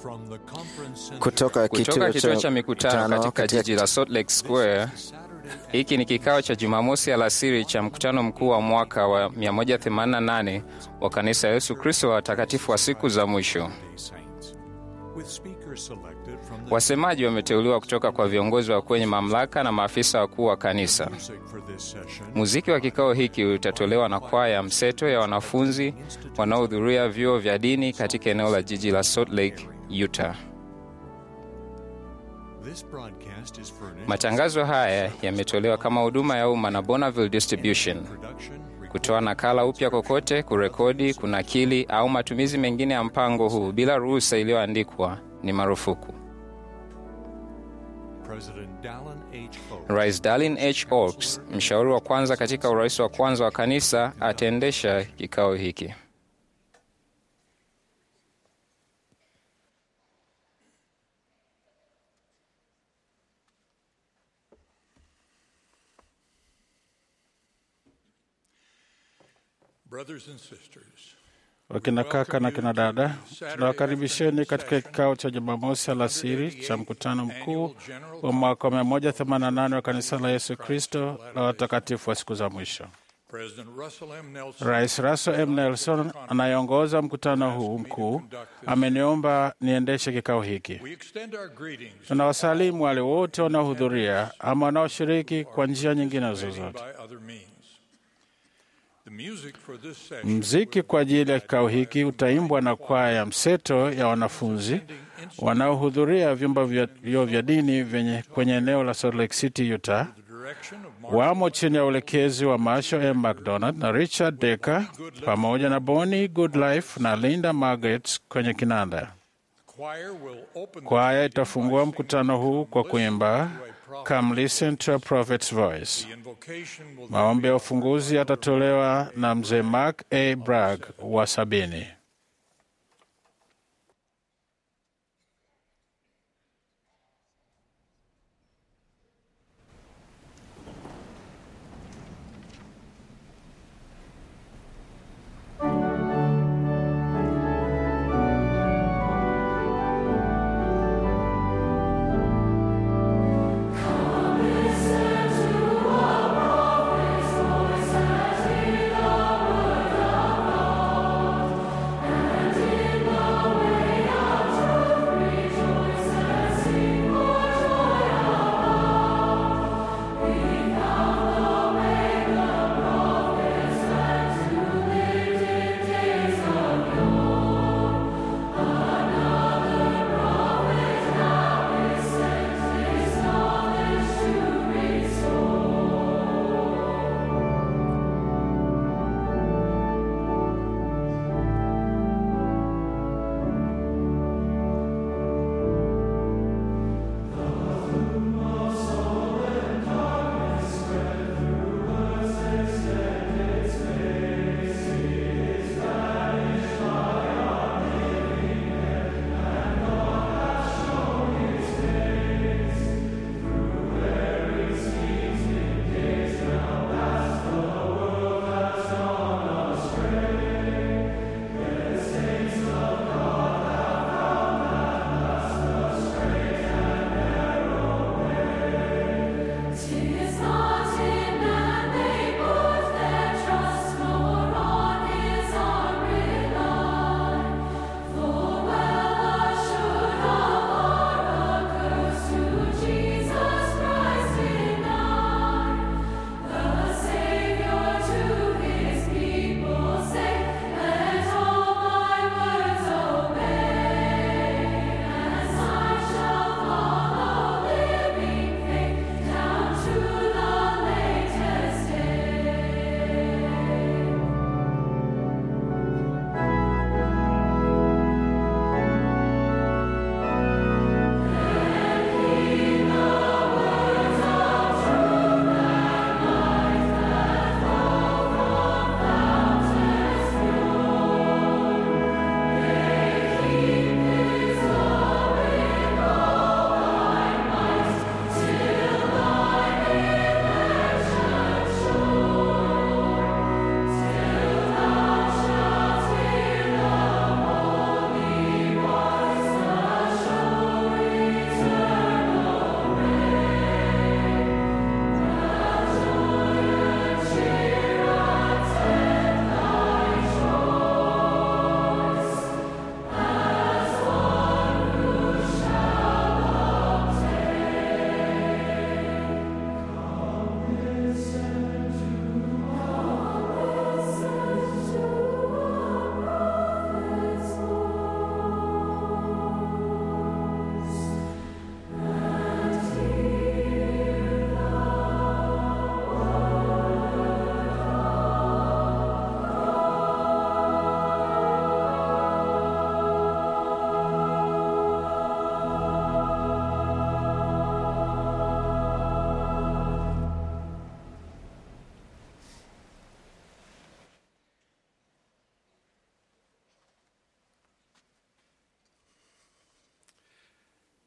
kutoka Kutoka kituo cha mikutano katika jiji la Salt Lake Square. Hiki ni kikao cha Jumamosi alasiri cha mkutano mkuu wa mwaka wa 188 wa kanisa ya Yesu Kristo wa watakatifu wa siku za mwisho. Wasemaji wameteuliwa kutoka kwa viongozi wa kwenye mamlaka na maafisa wakuu wa kanisa. Muziki wa kikao hiki utatolewa na kwaya mseto ya wanafunzi wanaohudhuria vyuo vya dini katika eneo la jiji la Salt Lake, Utah. Matangazo haya yametolewa kama huduma ya umma na Bonneville Distribution. Kutoa nakala upya kokote, kurekodi, kunakili au matumizi mengine ya mpango huu bila ruhusa iliyoandikwa ni marufuku. Rais Dallin H. Oaks, mshauri wa kwanza katika urais wa kwanza wa kanisa, ataendesha kikao hiki. Wakina kaka na kina dada, tunawakaribisheni katika kikao cha Jumamosi alasiri cha mkutano mkuu wa mwaka wa 188 wa kanisa la Yesu Kristo la watakatifu wa siku za mwisho. Rais Russell M. Nelson anayeongoza mkutano huu mkuu ameniomba niendeshe kikao hiki. Tunawasalimu wale wote wanaohudhuria ama wanaoshiriki kwa njia nyingine zozote. Mziki kwa ajili ya kikao hiki utaimbwa na kwaya ya mseto ya wanafunzi wanaohudhuria vyumba vya vyuo vya dini vyenye kwenye eneo la Salt Lake City, Utah. Wamo chini ya uelekezi wa Marshall M. McDonald na Richard Decker pamoja na Bonnie Goodlife na Linda Margaret kwenye kinanda. Kwaya itafungua mkutano huu kwa kuimba Come Listen to a Prophet's Voice. Maombi ya ufunguzi yatatolewa na mzee Mark A. Bragg wa sabini.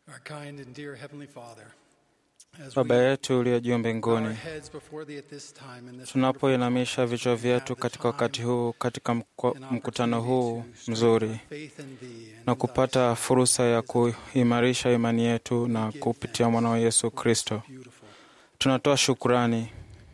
Our kind and dear Heavenly Father, as Baba we yetu uliye juu bow our mbinguni, heads before thee at this time in this tunapoinamisha vichwa vyetu katika wakati huu, katika mko- mkutano huu mzuri faith in thee and na in kupata fursa ya kuimarisha imani yetu na kupitia mwana wa Yesu Kristo, thy beautiful. tunatoa shukurani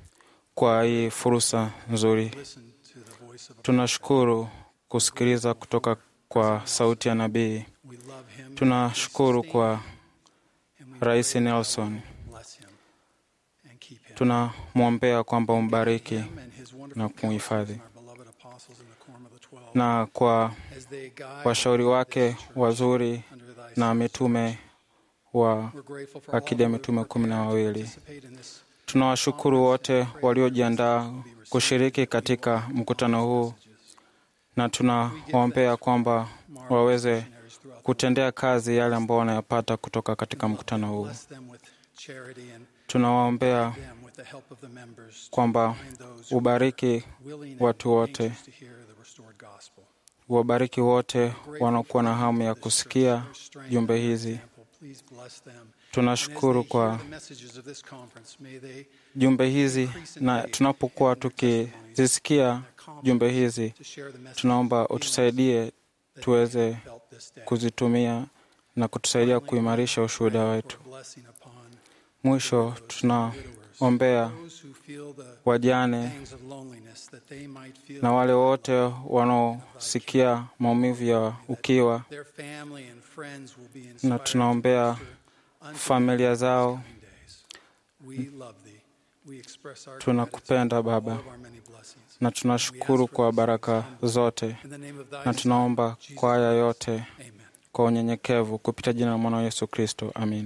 kwa hii fursa nzuri. Listen to the voice of a Tunashukuru kusikiliza kutoka kwa sauti ya nabii. we love him Tunashukuru kwa and we Rais pray that thou Nelson. bless him and keep him. Tunamwombea kwamba umbariki Him and his wonderful na kumhifadhi. counselors and our beloved apostles in the quorum of the twelve, na kwa as they guide washauri wake this church wazuri under thy na supervision. mitume wa We're grateful for all akidi ya who have mitume kumi na prepared to wawili. participate in this Tunawashukuru wote waliojiandaa kushiriki katika mkutano huu na tunawaombea kwamba waweze missionaries throughout the kutendea kazi yale ambao wanayapata kutoka katika mkutano huu. Bless them with charity and Tunawaombea them with the help of the members to kwamba find those who ubariki are willing and watu wote, anxious to hear the restored gospel. wabariki wote Grateful wanaokuwa na for hamu ya this church, kusikia their strength jumbe and their hizi. example. Please bless them. Tunashukuru And as they hear kwa the messages of this conference, may they jumbe hizi, na tunapokuwa tukizisikia jumbe hizi, to share the message tunaomba with the utusaidie that they tuweze have felt this day. kuzitumia na kutusaidia kuimarisha ushuhuda Pray wetu. for blessing upon Mwisho tunaombea those who feel the wajane pangs of loneliness, that they might feel na wale wote wanaosikia maumivu ya ukiwa, their family and friends will be na inspired to tunaombea minister unto familia zao. coming days. We love thee. We express our Tunakupenda gratitude for Baba, all of our many blessings. na tunashukuru kwa baraka zote, In the name of thy na Son, tunaomba Jesus kwa haya Christ. yote Amen. kwa unyenyekevu kupitia jina la mwana wa Yesu Kristo, amina.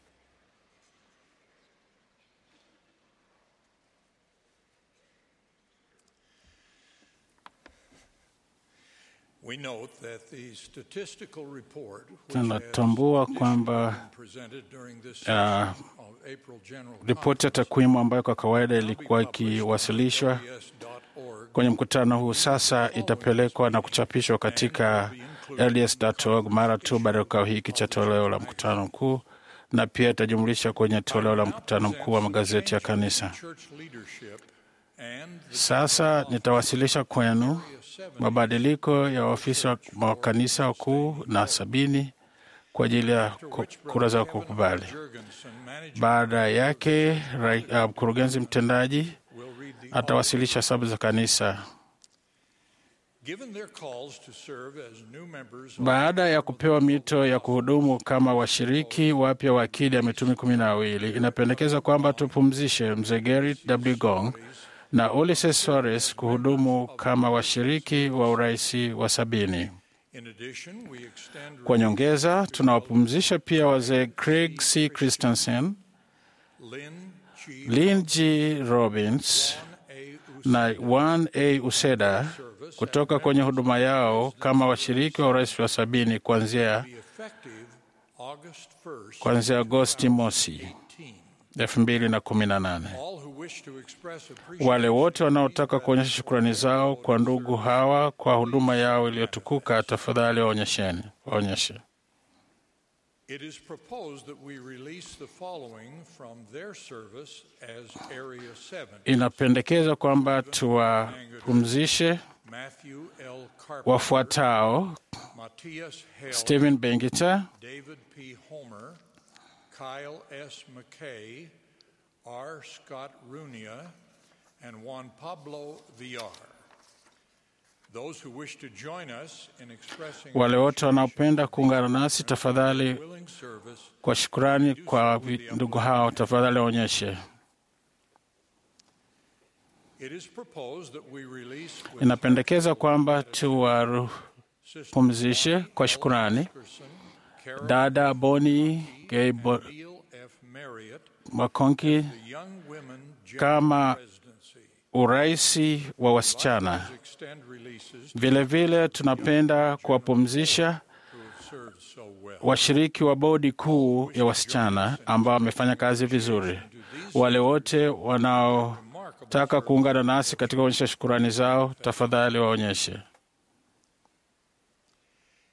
We note that the statistical report which Tunatambua has kwamba been presented during this uh, session of April General ripoti ya takwimu ambayo kwa kawaida ilikuwa ikiwasilishwa kwenye mkutano huu sasa itapelekwa na kuchapishwa katika LDS.org mara tu baada ya kikao hiki cha toleo la mkutano mkuu, na pia itajumlisha kwenye toleo la mkutano mkuu wa magazeti ya kanisa. Sasa nitawasilisha kwenu mabadiliko ya waafisa wa wa kanisa wakuu na sabini kwa ajili ya ku- kura za kukubali. Baada yake rai- uh, mkurugenzi mtendaji atawasilisha hesabu za kanisa. Baada ya kupewa mito ya kuhudumu kama washiriki wapya wa akili ya mitume kumi na wawili, inapendekeza kwamba tupumzishe mzee Gary W. Gong na Ulysses Soares kuhudumu kama washiriki wa uraisi wa sabini. Kwa nyongeza, tunawapumzisha pia wazee Craig C. Christensen, Lynn G. Robbins na Juan A. Useda kutoka kwenye huduma yao kama washiriki wa urais wa sabini kuanzia kuanzia Agosti mosi elfu mbili na kumi na nane. Wale wote wanaotaka kuonyesha shukrani zao kwa ndugu hawa kwa huduma yao iliyotukuka, tafadhali waonyesheni waonyeshe. It is proposed that we release the following from their service as Area 7. Inapendekeza kwamba tuwapumzishe Matthew L. Carpenter, wafuatao: Matthias Hale, Stephen Bengita, David P. Homer, Kyle S. McKay, R. Scott Runia, and Juan Pablo Villar. Those who wish to join us in expressing wale wote wanaopenda kuungana nasi, tafadhali willing service, kwa shukurani kwa vi- ndugu hao, tafadhali waonyeshe. it is proposed that we release with Inapendekeza kwamba tuwapumzishe kwa shukurani Person, Carol dada Boni Gay Bo- Neil F. Marriott, Makonki the Young Women General kama Presidency. uraisi wa wasichana. Extend releases Vilevile tunapenda kuwapumzisha who have served so well. washiriki wa bodi kuu ya wasichana ambao wamefanya kazi vizuri. Wale wote wanaotaka kuungana nasi katika kuonyesha shukurani zao, tafadhali waonyeshe.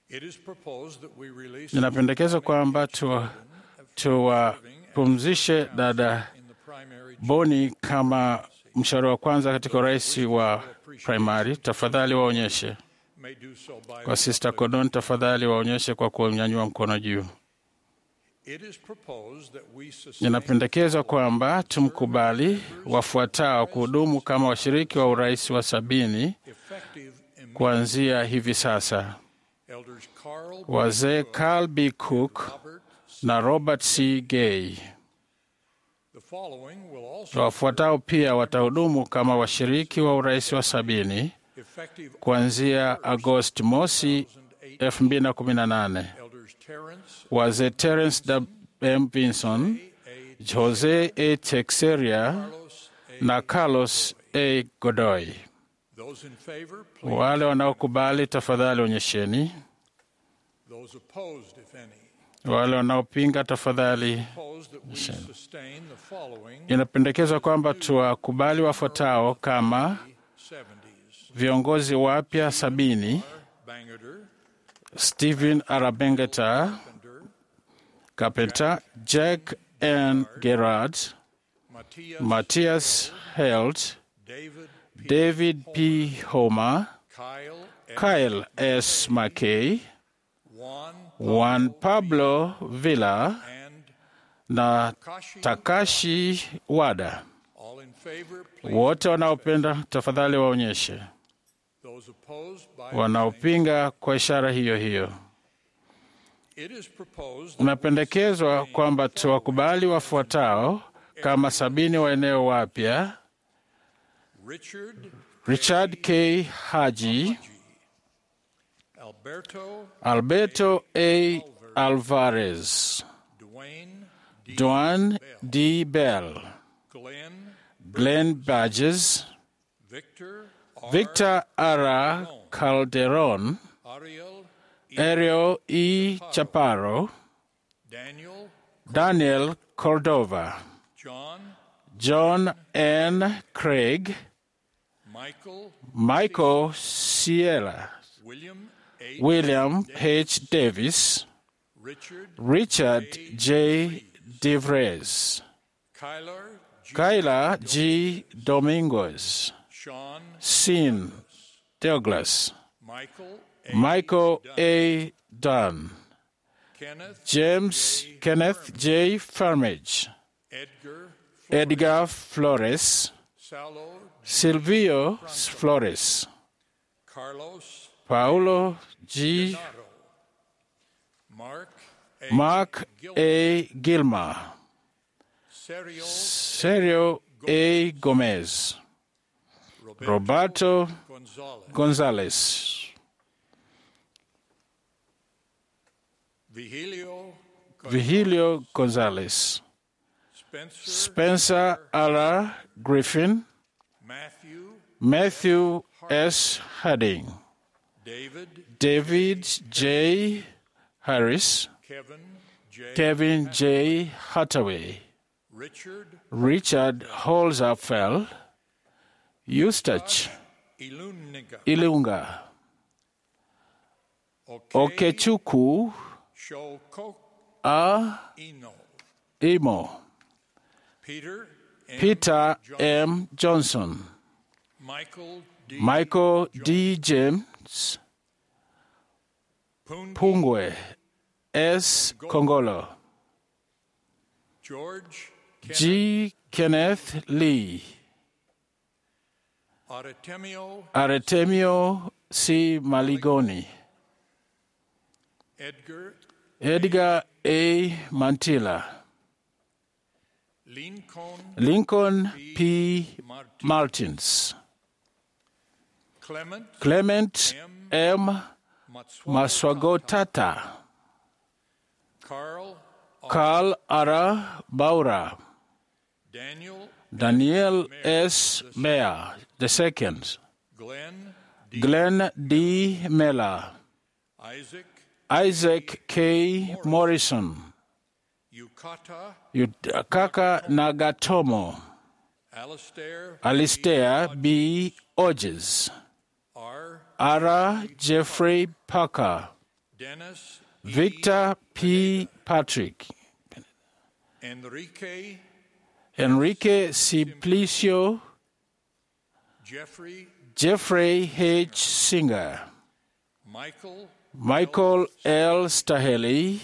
It is proposed that we release Inapendekezwa kwamba tuwa- tuwapumzishe dada in the primary Boni kama mshauri wa kwanza katika urais wa primary. Tafadhali waonyeshe. may do so by Kwa Sister Cordon, tafadhali waonyeshe kwa kunyanyua mkono juu. It is proposed that we sustain Inapendekezwa kwamba tumkubali wafuatao kuhudumu kama washiriki wa urais wa sabini effective immediately. kuanzia hivi sasa: Elders Carl wazee Carl B. Cook Robert. na Robert C. Gay. The following will also Wafuatao pia watahudumu kama washiriki wa urais wa sabini effective kuanzia Agosti mosi 2018: Elders Terrence wazee Terence W. M. Vinson, Jose A. Texeria Carlos A. na Carlos A. Godoy. Those in favor, please. Wale wanaokubali tafadhali onyesheni. Those opposed, if any. Wale wanaopinga tafadhali. Opposed that we sustain the following Inapendekezwa kwamba tuwakubali wafuatao kama 70s. viongozi wapya sabini: Bangerter, Stephen Arabengeta Pender, Carpenter, Jack N. Gerard, Matthias, Matthias Held, David, David P. Homer, Kyle, Kyle S. McKay, Juan, Juan Pablo Villa and na Kashi. Takashi Wada. All in favor, please. Wote wanaopenda tafadhali waonyeshe. Those opposed by Wanaopinga kwa ishara hiyo hiyo. It is proposed that Unapendekezwa kwamba tuwakubali wafuatao kama sabini wa eneo wapya: Richard, Richard K. Haji, Alberto, Alberto A. Alvarez, Dwayne, D. Duan D. Bell, Glenn, Glenn Badges, Victor, R. Victor R. Calderon, Ariel, E. Ariel E. Chaparro, Daniel, Daniel Cordova, John, John N. Craig, Michael, Michael Ciela, William H. William H. Davis, Richard, Richard J. DeVries, Kyler, G. Kyla G. Domingos, Sean, Sin Douglas, Michael, A. Michael A. Dunn, Kenneth, James Kenneth J. Farmage, Edgar, Edgar Flores, Salo, Silvio Flores, Carlos, Paulo G. Nato, Mark, A. Mark A. Gilmer, Sergio, Sergio A. Gomez, Roberto Gonzalez, Gonzalez, Vigilio, Vigilio Gonzalez, Spencer, Spencer R. Griffin, Matthew, Matthew S. Harding, David, David J. Harris, Kevin, J. Kevin J. Hathaway, Richard, Richard Holzapfel, Eustace Ilunniga, Ilunga, Okay, Okechukwu Shoko, A. Eno, Imo, Peter, M. Peter John- M. Johnson, Michael D. Michael D. James, Pungi, Pungwe S. Kongolo, George, Kenneth, G. Kenneth Lee, Artemio, Artemio C. Maligoni, Edgar, Edgar A. Mantilla, Lincoln, Lincoln P. Martin, Martins, Clement, Clement M. Maswagotata, Carl, Carl R. Baura, Daniel, Daniel S. Mayer II, Glenn, D. Glenn D. Miller, Isaac, Isaac K. Morrison, Yukata, Yukaka Nagatomo, Alistair, Alistair B. Odges, R. R. Jeffrey Parker, Dennis Victor P. Patrick, Enrique Enrique Simplicio, Jeffrey Jeffrey H. Singer, Michael Michael L. Staheli,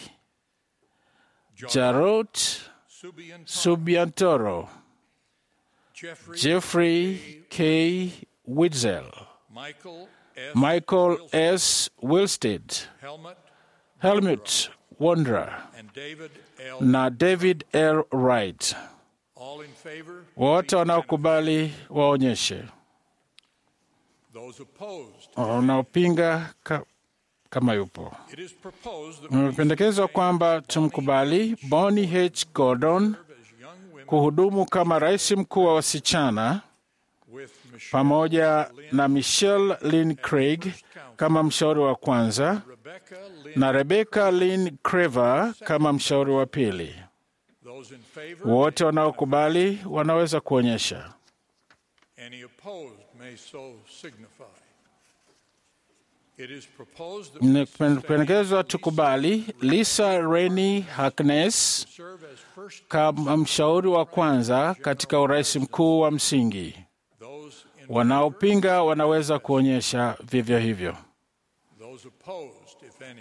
Jarot Subian Subiantoro, Jeffrey Jeffrey K. Witzel, Michael S. Michael S. Wilstead, Helmut Helmut Wanderer and David L. na David L. Wright. All in favor? Wote please wanaokubali waonyeshe, manifest. Those opposed. wanaopinga ka, kama yupo. It is proposed that we Imependekezwa kwamba tumkubali Bonnie H. Gordon serve as young women kuhudumu kama rais mkuu wa wasichana with Michelle pamoja na Michelle Lynn Craig kama mshauri wa kwanza Rebecca Lynn. na Rebecca Lynn Crever kama mshauri wa pili. Those in favor? Wote wanaokubali wanaweza kuonyesha. Any opposed may so signify. It is proposed that we Imependekezwa tukubali Lisa Rennie Harkness serve as first kama mshauri wa kwanza katika urais mkuu wa msingi. those in Wanaopinga wanaweza kuonyesha vivyo hivyo. those opposed, if any.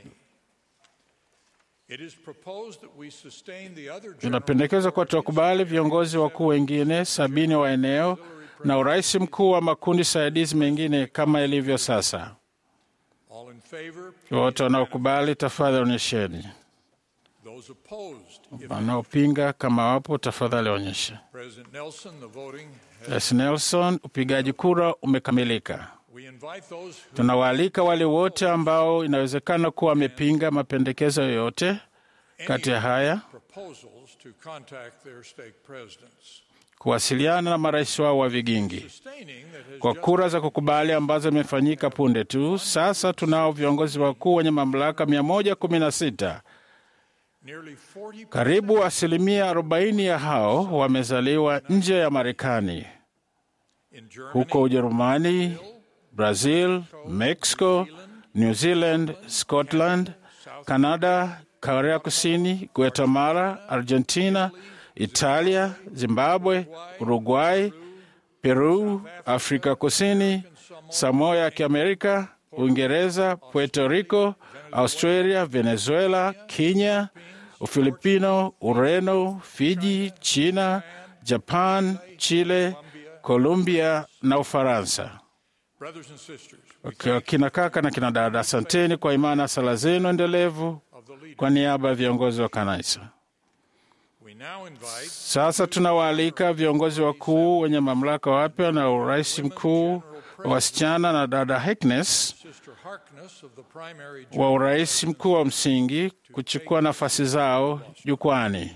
It is proposed that we sustain the other general Inapendekezwa kuwa tuwakubali viongozi wakuu wengine sabini wa eneo na urais mkuu wa makundi saidizi mengine kama ilivyo sasa. all in favor, Wote wanaokubali tafadhali onyesheni. those opposed, if Wanaopinga kama wapo, tafadhali onyeshe. President Nelson, the voting has, Rais Nelson, upigaji kura umekamilika. we invite those who Tunawaalika wale wote ambao inawezekana kuwa wamepinga mapendekezo yoyote kati ya haya proposals to contact their stake presidents. kuwasiliana na marais wao wa vigingi. Sustaining that has Kwa just kura za kukubali ambazo imefanyika punde tu, sasa tunao viongozi wakuu wenye mamlaka 116. nearly 40 Karibu asilimia 40 ya hao wamezaliwa nje ya Marekani, in Germany, huko Ujerumani, Brazil, Mexico, New Zealand, Scotland, Canada, Korea Kusini, Guatemala, Argentina, Italia, Zimbabwe, Uruguay, Peru, Afrika Kusini, Samoa ya Kiamerika, Uingereza, Puerto Rico, Australia, Venezuela, Kenya, Ufilipino, Ureno, Fiji, China, Japan, Chile, Colombia na Ufaransa. brothers and sisters Kwa kina kaka na kina dada, asanteni kwa imani na sala zenu endelevu of the leader. kwa niaba ya viongozi wa kanisa. We now invite Sasa tunawaalika viongozi wakuu wenye mamlaka wapya na urais mkuu wa wasichana na dada Harkness Sister Harkness of the primary wa urais mkuu wa msingi kuchukua nafasi zao jukwani.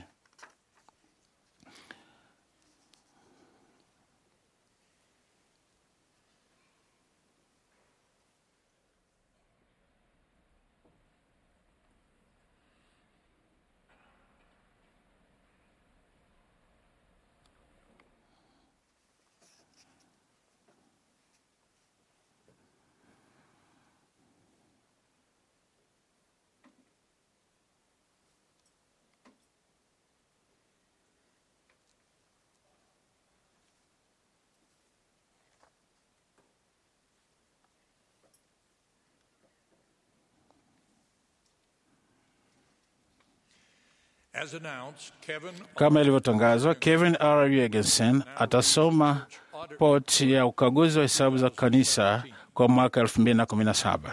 As announced, Kevin Kama ilivyotangazwa, Kevin R. Jorgensen atasoma ripoti ya ukaguzi wa hesabu za kanisa kwa mwaka 2017.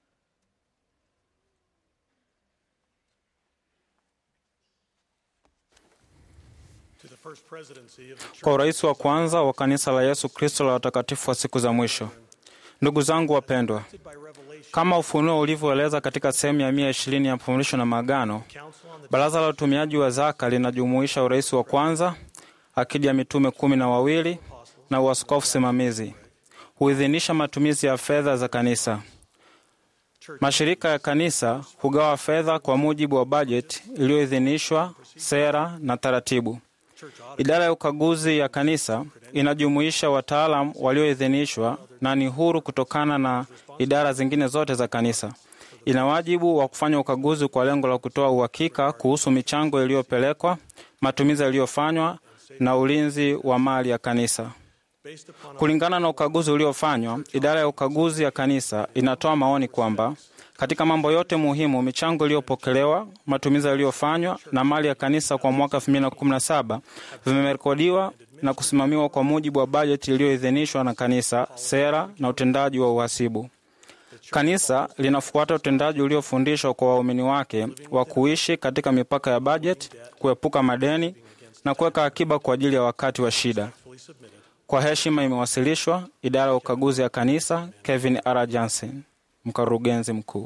Kwa urais wa kwanza wa kanisa la Yesu Kristo la watakatifu wa siku za mwisho. Ndugu zangu wapendwa, kama ufunuo ulivyoeleza katika sehemu ya mia ishirini ya mafundisho na maagano, baraza la utumiaji wa zaka linajumuisha urais wa kwanza, akidi ya mitume kumi na wawili na uaskofu simamizi. Huidhinisha matumizi ya fedha za kanisa. Mashirika ya kanisa hugawa fedha kwa mujibu wa bajeti iliyoidhinishwa, sera na taratibu. Idara ya ukaguzi ya kanisa inajumuisha wataalam walioidhinishwa na ni huru kutokana na idara zingine zote za kanisa. ina wajibu wa kufanya ukaguzi kwa lengo la kutoa uhakika kuhusu michango iliyopelekwa, matumizi yaliyofanywa na ulinzi wa mali ya kanisa. Kulingana na ukaguzi uliofanywa, idara ya ukaguzi ya kanisa inatoa maoni kwamba katika mambo yote muhimu, michango iliyopokelewa, matumizi yaliyofanywa na mali ya kanisa kwa mwaka 2017 vimerekodiwa na kusimamiwa kwa mujibu wa bajeti iliyoidhinishwa na kanisa, sera na utendaji wa uhasibu. Kanisa linafuata utendaji uliofundishwa kwa waumini wake wa kuishi katika mipaka ya bajeti, kuepuka madeni na kuweka akiba kwa ajili ya wakati wa shida. Kwa heshima imewasilishwa idara ya ukaguzi ya kanisa, Kevin R. Johnson, mkurugenzi mkuu.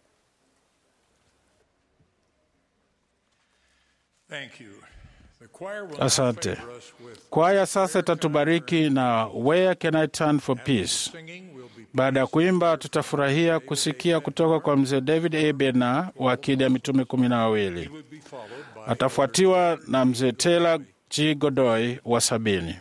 Thank you. The choir will now Asante. favor us with Kwaya sasa itatubariki na Where Can I Turn for Peace. singing. We'll be Baada ya kuimba, tutafurahia kusikia kutoka kwa mzee David A. Bena wa Akili ya Mitume kumi na wawili. would be followed by Atafuatiwa na mzee Taylor G. Godoy wa sabini.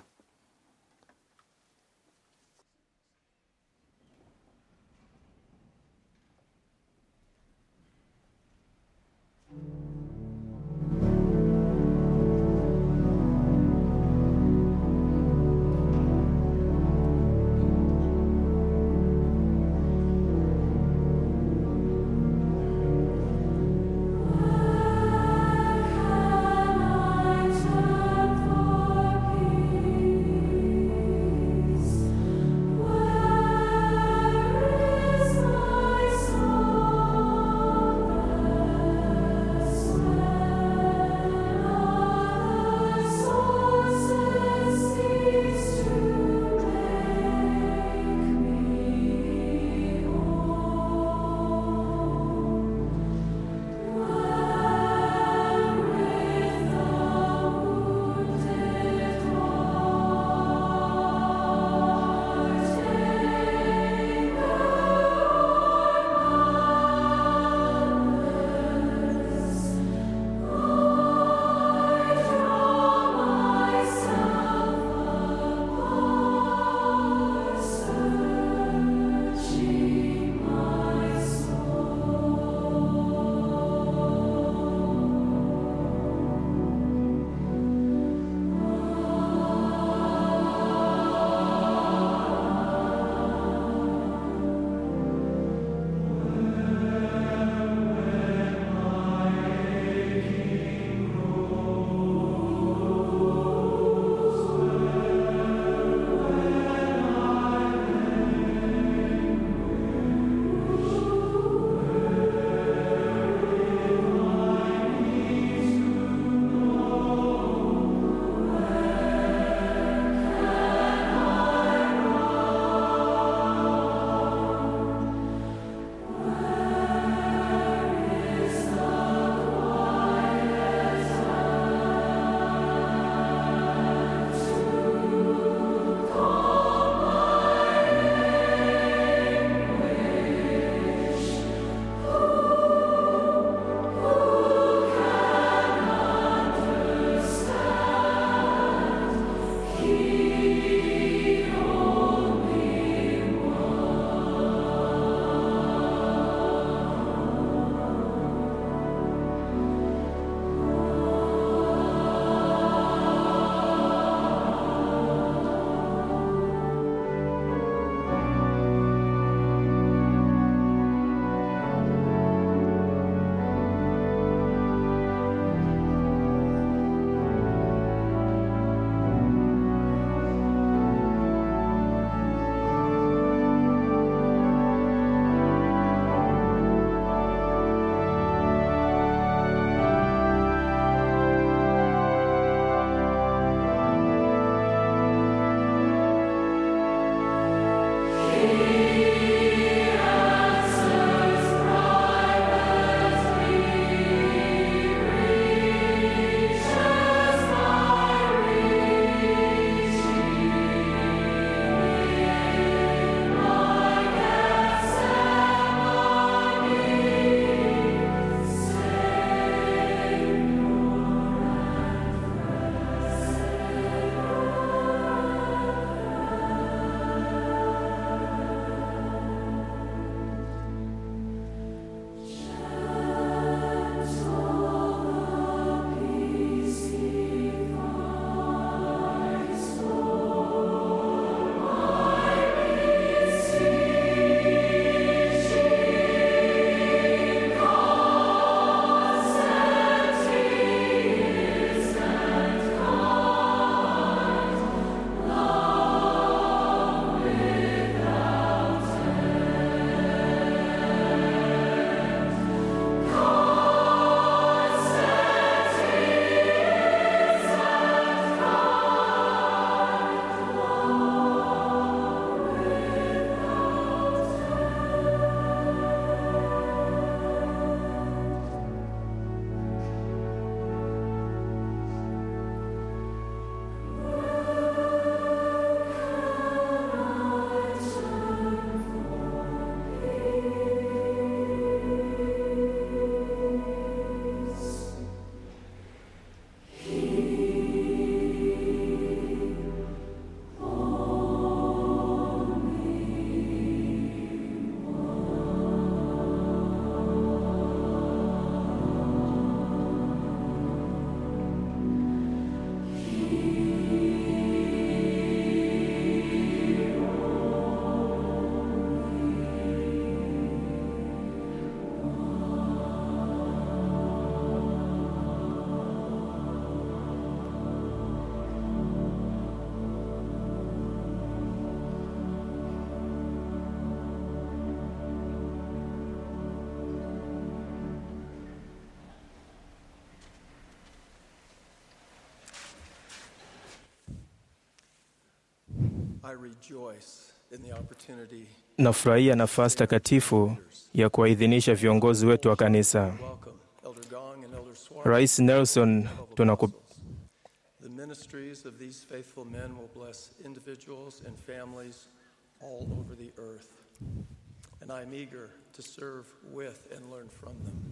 I rejoice in the opportunity. Nafurahia nafasi takatifu ya kuwaidhinisha viongozi wetu wa kanisa. Welcome, Elder Gong and Elder Swan. Rais Nelson, tunaku, The ministries of these faithful men will bless individuals and families all over the earth. And I'm eager to serve with and learn from them.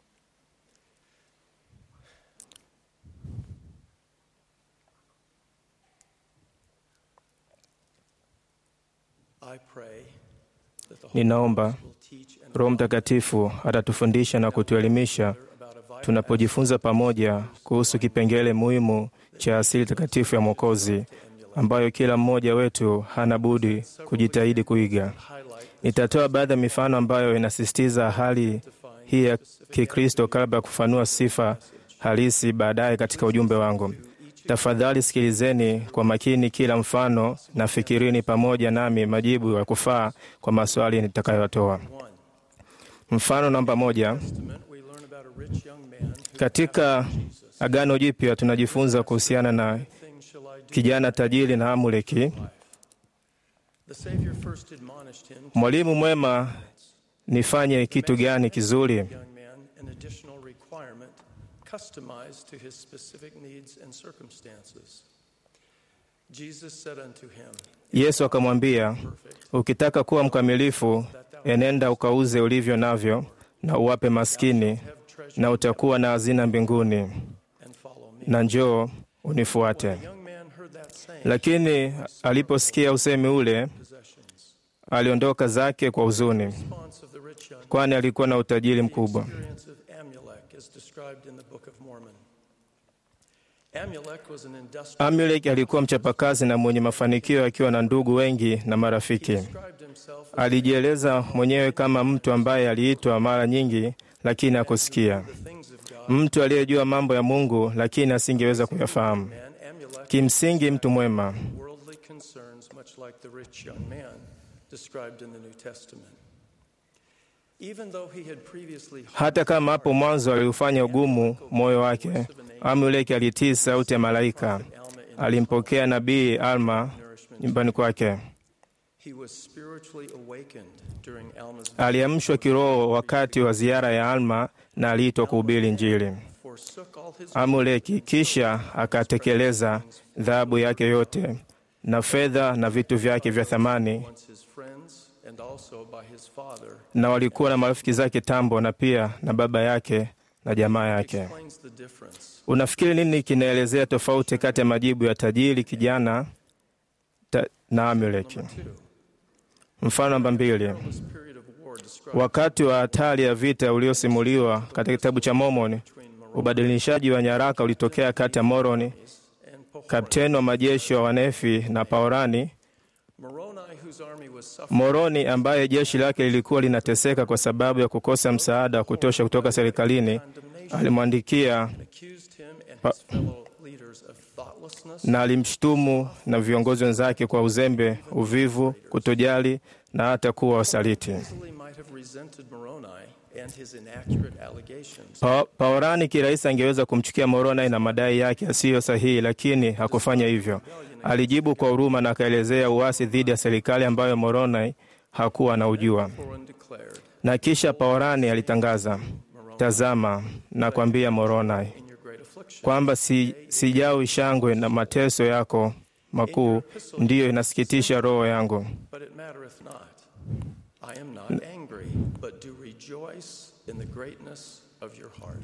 I pray that the Holy ninaomba Ghost will teach and Roho Mtakatifu atatufundisha na kutuelimisha about a vital tunapojifunza pamoja kuhusu kipengele muhimu cha asili takatifu ya Mwokozi ambayo kila mmoja wetu hana budi kujitahidi kuiga. highlight Nitatoa baadhi ya mifano ambayo inasisitiza hali hii ya Kikristo kabla ya kufanua sifa halisi baadaye katika ujumbe wangu. Tafadhali sikilizeni kwa makini kila mfano na fikirini pamoja nami majibu ya kufaa kwa maswali nitakayotoa. one. Mfano namba moja. Testament, we learn about a rich young man who Katika Agano Jipya tunajifunza kuhusiana na things shall I do? kijana tajiri na Amuleki. The Savior first admonished him to Mwalimu mwema, nifanye kitu gani kizuri? young man an additional requirement customized to his specific needs and circumstances. Jesus said unto him, Yesu akamwambia, ukitaka kuwa mkamilifu, enenda ukauze ulivyo navyo na uwape maskini, Have treasure na utakuwa na hazina mbinguni, and follow me. na njoo unifuate. The young man heard that saying, Lakini aliposikia usemi ule, possessions. aliondoka zake kwa huzuni, Response of the rich young kwani alikuwa na utajiri mkubwa. experience of Amulek is described in the Book of Mormon. Amulek was an industrial Amulek alikuwa mchapakazi na mwenye mafanikio akiwa na ndugu wengi na marafiki. described himself as Alijieleza mwenyewe kama mtu ambaye aliitwa mara nyingi lakini hakusikia, the things of God. mtu aliyejua mambo ya Mungu lakini asingeweza kuyafahamu. Man, Amulek Kimsingi mtu mwema. worldly concerns, much like the rich young man described in the New Testament. Even though he had previously Hata kama hapo mwanzo aliufanya ugumu moyo wake, Amuleki alitii sauti ya malaika. Alma in Alimpokea nabii Alma nyumbani kwake. he was spiritually awakened during Alma's Aliamshwa kiroho wakati wa ziara ya Alma na aliitwa kuhubiri Injili. forsook all his Amuleki kisha akatekeleza dhahabu yake yote na fedha na vitu vyake vya thamani, once his friends and also by his father na walikuwa na marafiki zake tambo, na pia na baba yake na jamaa yake. explains the difference. Unafikiri nini kinaelezea tofauti kati ya majibu ya tajiri kijana ta, na Amuleki? Two, Mfano namba mbili. this period of war described Wakati wa hatari ya vita uliosimuliwa katika kitabu cha Mormoni, between Moroni ubadilishaji wa nyaraka ulitokea kati ya Moroni, and Pohori. kapteni wa majeshi wa Wanefi na Paorani. Moroni, whose army was suffering Moroni ambaye jeshi lake lilikuwa linateseka kwa sababu ya kukosa msaada wa kutosha kutoka serikalini, condemnation, alimwandikia accused him and his fellow leaders of thoughtlessness na alimshutumu na viongozi wenzake kwa uzembe, uvivu, kutojali na hata kuwa wasaliti. easily might have resented Moroni and his inaccurate allegations. Pa, Paorani kirahisi angeweza kumchukia Moroni na madai yake yasiyo sahihi, lakini hakufanya hivyo. Alijibu kwa huruma na akaelezea uasi dhidi ya serikali ambayo Moroni hakuwa anaujua. Foran declared, Na kisha Paorani alitangaza, tazama, nakwambia Moroni In your great affliction, kwamba si, sijawi shangwe na mateso yako makuu ndiyo inasikitisha roho yangu, but it mattereth not. I am not angry, but do rejoice in the greatness of your heart.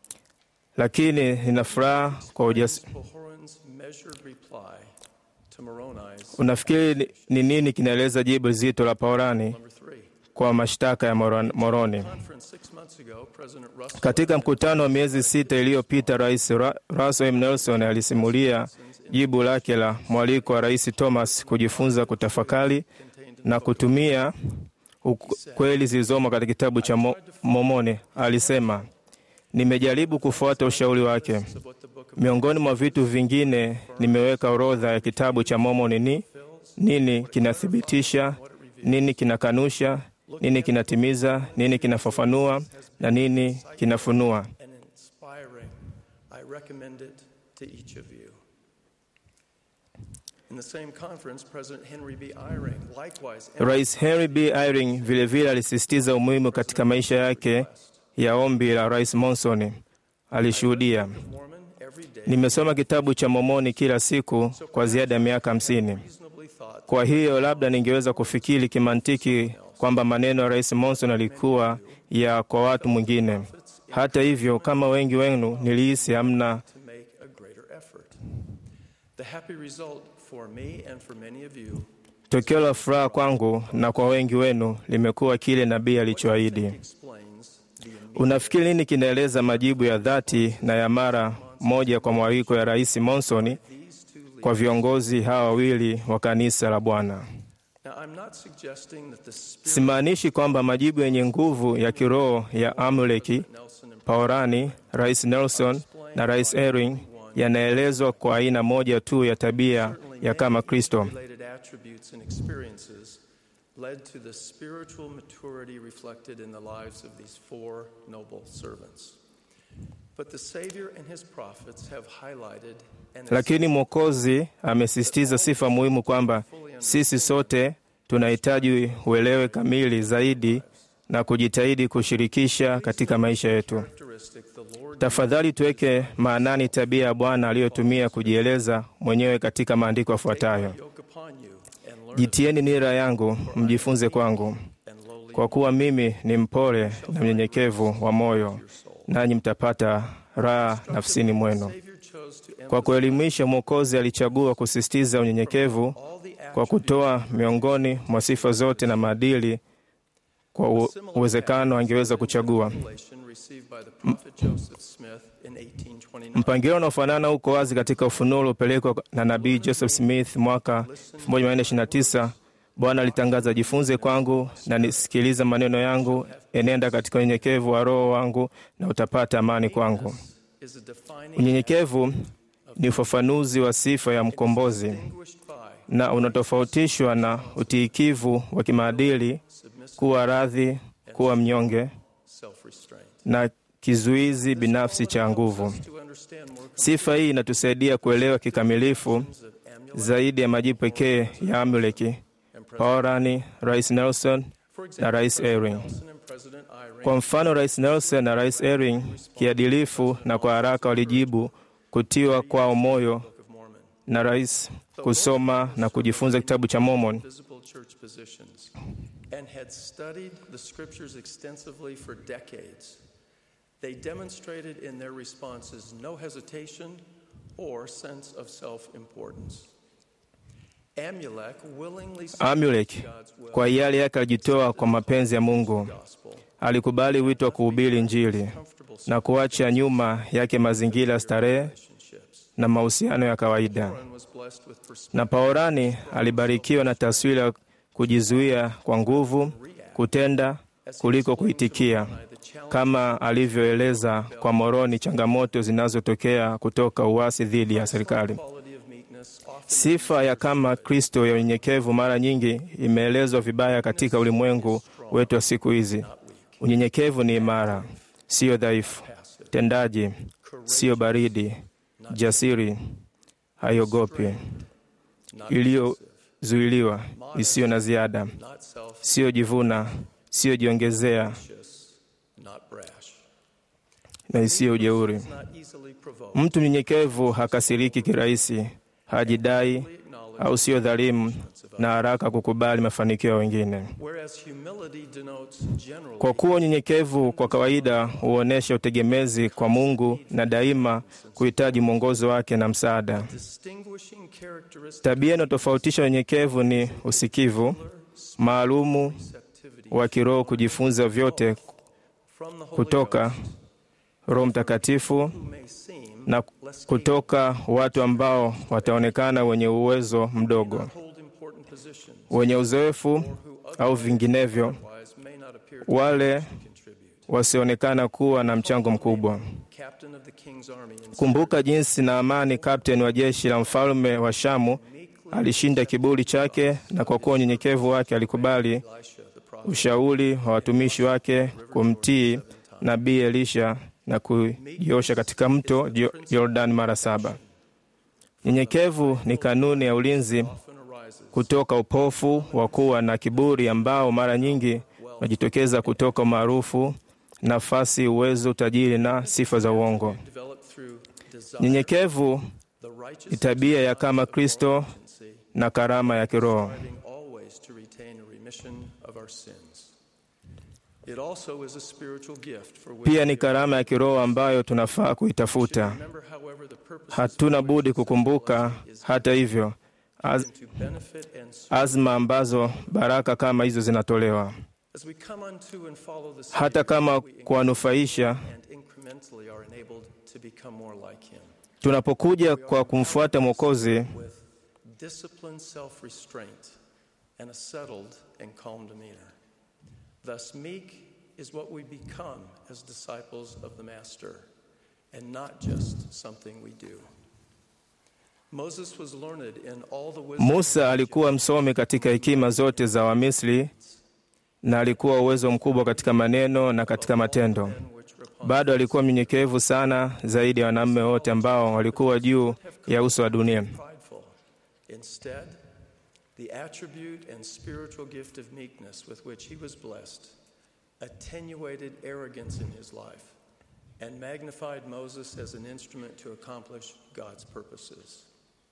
lakini nina furaha kwa ujasiri. Pahoran's measured reply to Moroni's Unafikiri ni- ni nini kinaeleza jibu zito la Paorani number three. kwa mashtaka ya Moron- Moroni? Conference six months ago, President Russell Katika mkutano wa miezi sita iliyopita, Rais Ra- Russell M. Nelson alisimulia jibu lake la mwaliko wa Rais Thomas kujifunza kutafakari na kutumia uk- kweli zilizomo katika kitabu cha Mo- Mormoni. Alisema, nimejaribu kufuata ushauri wake. of what the book of Miongoni mwa vitu vingine, nimeweka orodha ya kitabu cha Mormoni ni nini kinathibitisha, nini kinakanusha, nini kinatimiza, nini kinafafanua na nini kinafunua. and inspiring. I recommend it to each of you. In the same conference, President Henry B. Eyring likewise Rais Henry B. Eyring vilevile alisisitiza umuhimu katika maisha yake ya ombi la Rais Monson. Alishuhudia, Mormon every day nimesoma kitabu cha Mormoni kila siku kwa ziada ya miaka hamsini. reasonably thought Kwa hiyo labda ningeweza kufikiri kimantiki kwamba maneno ya Rais Monson alikuwa ya kwa watu mwingine. Hata hivyo, kama wengi wenu, nilihisi hamna to make a greater effort. The happy result for me and for many of you tokeo la furaha kwangu na kwa wengi wenu limekuwa kile nabii alichoahidi. explains the immediate Unafikiri nini kinaeleza majibu ya dhati na ya mara moja kwa mwaliko ya Rais Monson these two leaders. kwa viongozi hawa wawili wa kanisa la Bwana? Now, I'm not suggesting that the spirit Simaanishi kwamba majibu yenye nguvu ya kiroho ya Amuleki, Nelson and Paorani, Rais Nelson na Rais Ewing yanaelezwa kwa aina moja tu ya tabia ya kama Kristo. related attributes and experiences led to the spiritual maturity reflected in the lives of these four noble servants. But the Savior and his prophets have highlighted and Lakini Mwokozi amesisitiza sifa muhimu kwamba sisi sote tunahitaji uelewe kamili zaidi na kujitahidi kushirikisha katika maisha yetu. characteristic the Lord Tafadhali tuweke maanani tabia ya Bwana aliyotumia kujieleza mwenyewe katika maandiko yafuatayo: yoke upon you and learn jitieni nira yangu, mjifunze kwangu, and lowly kwa kuwa mimi ni mpole na mnyenyekevu wa moyo, nanyi mtapata raha nafsini mwenu. Savior chose to Kwa kuelimisha, Mwokozi alichagua kusisitiza unyenyekevu all the kwa kutoa miongoni mwa sifa zote na maadili kwa u- uwezekano angeweza kuchagua. revelation received by the prophet Joseph Smith in 1829. Mpangilio unaofanana uko wazi katika ufunuo uliopelekwa na nabii Joseph Smith mwaka 1429. Bwana alitangaza, jifunze kwangu na nisikiliza maneno yangu, enenda katika unyenyekevu wa roho wangu na utapata amani kwangu. Is a defining Unyenyekevu ni ufafanuzi wa sifa ya mkombozi distinguished by na unatofautishwa na utiikivu wa kimaadili, kuwa radhi, kuwa mnyonge self-restraint. na kizuizi binafsi cha nguvu. To understand more Sifa hii inatusaidia kuelewa kikamilifu concepts of Amulek, zaidi ya majibu pekee ya Amuleki, Paorani, Rais Nelson for na example, Rais Ewing. Nelson and President Eyring Kwa mfano, Rais Nelson na Rais Ewing kiadilifu na kwa haraka walijibu kutiwa kwao moyo Book of Mormon, na rais kusoma na kujifunza kitabu cha Mormon. visible church positions, and had studied the scriptures extensively for decades. They demonstrated in their responses no hesitation or sense of self-importance. Amulek willingly Amulek God's will kwa hiari yake alijitoa kwa mapenzi ya Mungu, gospel, alikubali wito wa kuhubiri Injili comfortable na kuacha nyuma yake mazingira ya starehe relationships. na mahusiano ya kawaida. Warren was blessed with perspective Na Paorani alibarikiwa na taswira ya kujizuia kwa nguvu, kutenda kuliko kuitikia, the challenge kama alivyoeleza kwa Moroni changamoto zinazotokea kutoka uasi dhidi ya serikali. quality of meekness often Sifa ya kama Kristo ya unyenyekevu mara nyingi imeelezwa vibaya katika ulimwengu wetu wa siku hizi. Unyenyekevu ni imara, siyo dhaifu, tendaji, siyo baridi, jasiri, haiogopi, iliyozuiliwa, isiyo na ziada, not self siyo jivuna, siyo jiongezea anxious, not brash. na isiyo ujeuri. Is not easily provoked. Mtu mnyenyekevu hakasiriki kirahisi, hajidai au sio dhalimu na haraka kukubali mafanikio ya wengine. Whereas humility denotes generally Kwa kuwa unyenyekevu kwa kawaida huonyesha utegemezi kwa Mungu na daima kuhitaji mwongozo wake na msaada. distinguishing characteristic Tabia inayotofautisha unyenyekevu ni usikivu maalumu activity wa kiroho, kujifunza vyote from the Holy kutoka Roho Mtakatifu who may seem na kutoka watu ambao wataonekana wenye uwezo mdogo, hold important positions wenye uzoefu au vinginevyo, otherwise may not appear to wale contribute. wasionekana kuwa na mchango mkubwa. Captain of the king's army in Kumbuka jinsi Naamani, kapteni wa jeshi la mfalme wa Shamu, alishinda kiburi chake, na kwa kuwa unyenyekevu wake alikubali Elisha the prophet ushauri wa watumishi wake kumtii nabii Elisha na kujiosha katika mto Jo- Jordan mara saba. Nyenyekevu ni kanuni ya ulinzi often arises kutoka upofu wa kuwa na kiburi ambao mara nyingi unajitokeza kutoka umaarufu, nafasi, uwezo, utajiri na sifa za uongo. developed through desire, Nyenyekevu the righteous ni tabia ya kama Kristo tendency, na karama ya kiroho. striving always to retain a remission of our sins. It also is a spiritual gift for which Pia ni karama ya kiroho ambayo tunafaa kuitafuta. remember, however, the purpose Hatuna budi kukumbuka, hata hivyo, az, to benefit and serve azma ambazo baraka kama hizo zinatolewa, as we come unto and follow the hata Savior, kama we kuwanufaisha. and incrementally are enabled to become more like Him. Tunapokuja kwa kumfuata Mwokozi, with disciplined self restraint and a settled and calm demeanor. Thus, meek is what we become as disciples of the Master, and not just something we do. Moses was learned in all the wisdom Musa alikuwa msomi katika hekima zote za Wamisri na alikuwa uwezo mkubwa katika maneno na katika matendo. which Rapunzel Bado alikuwa mnyenyekevu sana zaidi ya wanaume wote ambao walikuwa juu ya uso wa dunia. prideful. Instead, the attribute and spiritual gift of meekness with which he was blessed attenuated arrogance in his life and magnified Moses as an instrument to accomplish God's purposes.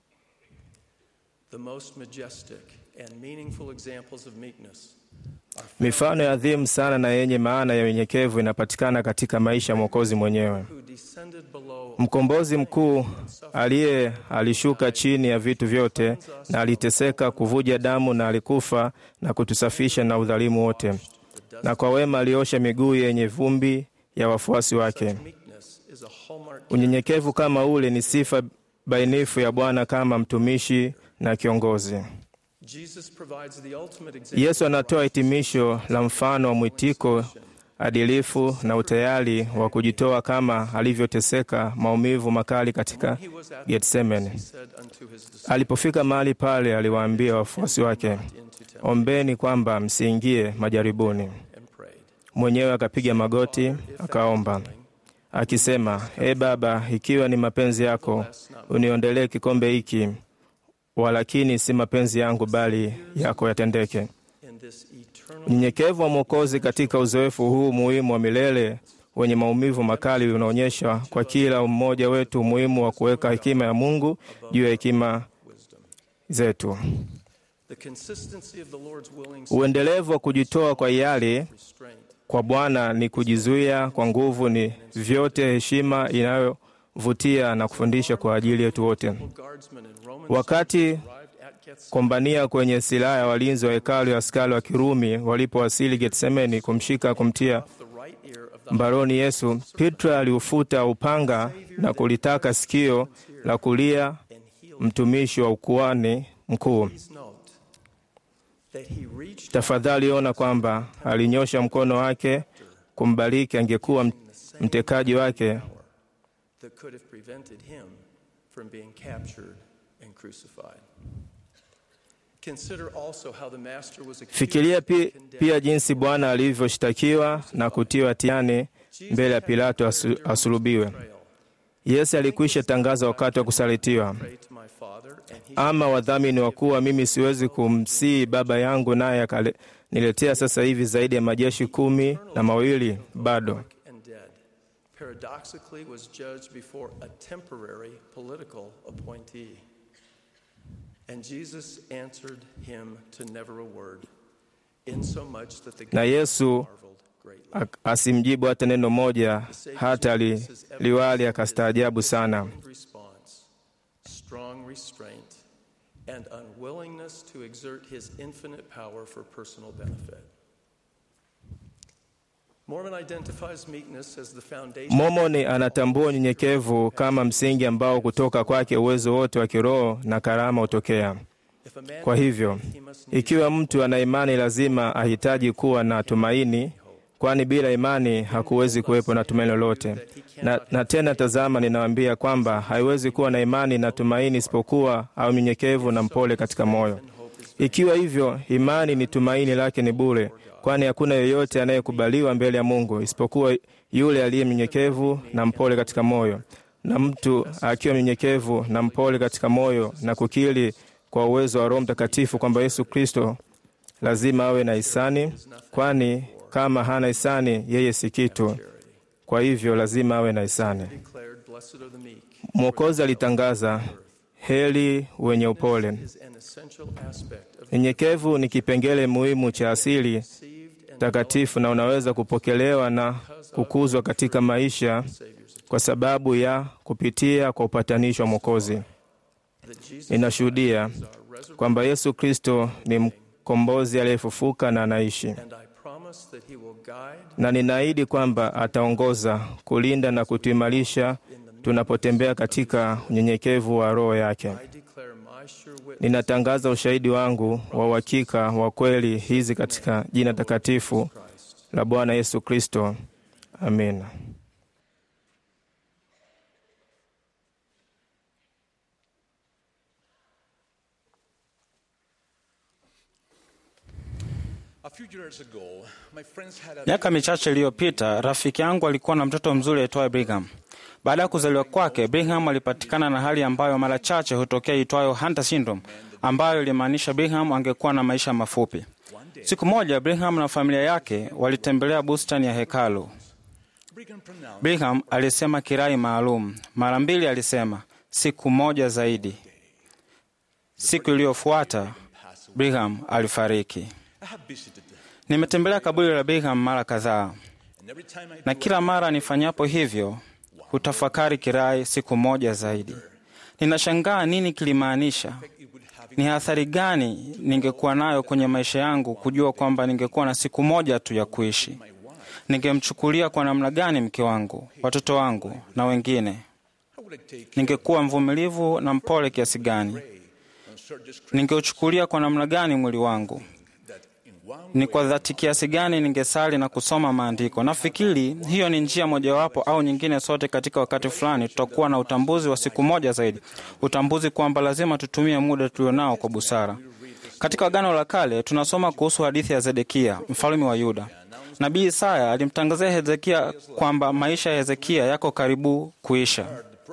The most majestic and meaningful examples of meekness are found Mifano ya adhimu sana na yenye maana ya unyenyekevu inapatikana katika maisha ya Mwokozi mwenyewe. who descended below Mkombozi mkuu aliye alishuka chini ya vitu vyote na aliteseka, kuvuja damu na alikufa na kutusafisha na udhalimu wote, na kwa wema aliosha miguu yenye vumbi ya wafuasi wake. meekness is a hallmark Unyenyekevu kama ule ni sifa bainifu ya Bwana kama mtumishi na kiongozi. Jesus provides the ultimate example Yesu anatoa hitimisho la mfano wa mwitiko adilifu na utayari wa kujitoa kama alivyoteseka maumivu makali katika he was at Getsemane. he said unto his disciples Alipofika mahali pale, aliwaambia wafuasi wake, into temple ombeni kwamba msiingie majaribuni. and prayed. Mwenyewe akapiga magoti akaomba akisema, e Baba, ikiwa ni mapenzi yako, uniondelee kikombe hiki, walakini si mapenzi yangu, bali yako yatendeke. In this eternal Unyenyekevu wa Mwokozi katika uzoefu huu muhimu wa milele wenye maumivu makali unaonyesha kwa kila mmoja wetu umuhimu wa kuweka hekima ya Mungu juu ya hekima zetu. the consistency of the Lord's willing Uendelevu wa kujitoa kwa hiari restraint kwa Bwana ni kujizuia kwa nguvu, ni vyote heshima inayovutia na kufundisha kwa ajili yetu wote. guardsmen in Roman Wakati arrived at Gethsemane kombania kwenye silaha ya walinzi wa hekalu ya askari wa Kirumi walipowasili Getsemani kumshika kumtia the right ear of the mbaroni Yesu, Petro aliufuta upanga na kulitaka sikio la kulia and healed. mtumishi wa ukuani mkuu. Please note that he reached Tafadhali ona kwamba alinyosha mkono wake kumbariki, angekuwa m- mtekaji wake. that could have prevented him from being captured and crucified. Consider also how the master was accused Fikiria and pi, condemned. pia jinsi Bwana alivyoshtakiwa na kutiwa hatiani mbele ya Pilato asu, asulubiwe. Betrayal. Yesu alikwisha tangaza wakati wa kusalitiwa, Pray to my Father, and he ama wadhamini wa kuwa mimi siwezi kumsii Baba yangu, naye akaniletea sasa hivi zaidi ya majeshi kumi na mawili bado. and dead, paradoxically was judged before a temporary political appointee. And Jesus answered him to never a word, insomuch that the Na guards Yesu marveled greatly. ak- asimjibu hata neno moja, hata li, liwali akastaajabu sana. In response, strong restraint and unwillingness to exert his infinite power for personal benefit. Mormon identifies meekness as the foundation Mormoni anatambua unyenyekevu kama msingi ambao kutoka kwake uwezo wote wa kiroho na karama hutokea. If a man Kwa hivyo, he must need ikiwa mtu ana imani, lazima ahitaji kuwa na tumaini, kwani bila imani hakuwezi kuwepo na tumaini lolote. Na, na tena tazama, ninawaambia kwamba haiwezi kuwa na imani na tumaini isipokuwa au mnyenyekevu na mpole katika moyo. Ikiwa hivyo, imani ni tumaini lake ni bure, kwani hakuna yeyote anayekubaliwa mbele ya Mungu isipokuwa yule aliye mnyenyekevu na mpole katika moyo. na mtu akiwa mnyenyekevu na mpole katika moyo na kukiri kwa uwezo wa Roho Mtakatifu kwamba Yesu Kristo lazima awe na hisani, kwani kama hana hisani yeye si kitu. Kwa hivyo lazima awe na hisani. declared, Blessed are the meek. Mwokozi alitangaza, heri wenye upole. Is an essential aspect of Nyenyekevu ni kipengele muhimu cha asili received and takatifu na unaweza kupokelewa na kukuzwa katika maisha kwa sababu ya kupitia kwa upatanisho wa Mwokozi. that Jesus Ninashuhudia kwamba Yesu Kristo ni mkombozi aliyefufuka na anaishi, and I promise that he will guide na ninaahidi kwamba ataongoza, kulinda na kutuimarisha tunapotembea katika unyenyekevu wa Roho yake. I declare my sure witness Ninatangaza ushahidi wangu wa uhakika wa kweli hizi katika jina takatifu la Bwana Yesu Kristo. Amina. A few years ago, my friends had a Miaka michache iliyopita, rafiki yangu alikuwa na mtoto mzuri aitwaye Brigham. Baada ya kuzaliwa kwake, Brigham alipatikana na hali ambayo mara chache hutokea itwayo Hunter syndrome, ambayo ilimaanisha Brigham angekuwa na maisha mafupi. Siku moja, Brigham na familia yake walitembelea bustani ya hekalu. Brigham pronounced Brigham alisema kirai maalum. Mara mbili alisema siku moja zaidi. Siku iliyofuata Brigham alifariki. I have visited them, Nimetembelea kaburi la Brigham mara kadhaa, and every time I na kila mara nifanyapo hivyo hutafakari kirai siku moja zaidi. Ninashangaa nini kilimaanisha, ni athari gani ningekuwa nayo kwenye maisha yangu kujua kwamba ningekuwa na siku moja tu ya kuishi. Ningemchukulia kwa namna gani mke wangu, watoto wangu na wengine? how would I take Ningekuwa mvumilivu na mpole kiasi gani? and surges Ningeuchukulia kwa namna gani mwili wangu? that in one Ni kwa dhati kiasi gani ningesali na kusoma maandiko? Nafikiri hiyo ni njia mojawapo au nyingine. Sote katika wakati fulani tutakuwa na utambuzi wa siku moja zaidi, utambuzi kwamba lazima tutumie muda tulionao kwa busara. Katika Agano la Kale tunasoma kuhusu hadithi ya Zedekia, mfalme wa Yuda. Nabii Isaya alimtangazia Hezekia kwamba maisha ya Hezekia yako karibu kuisha.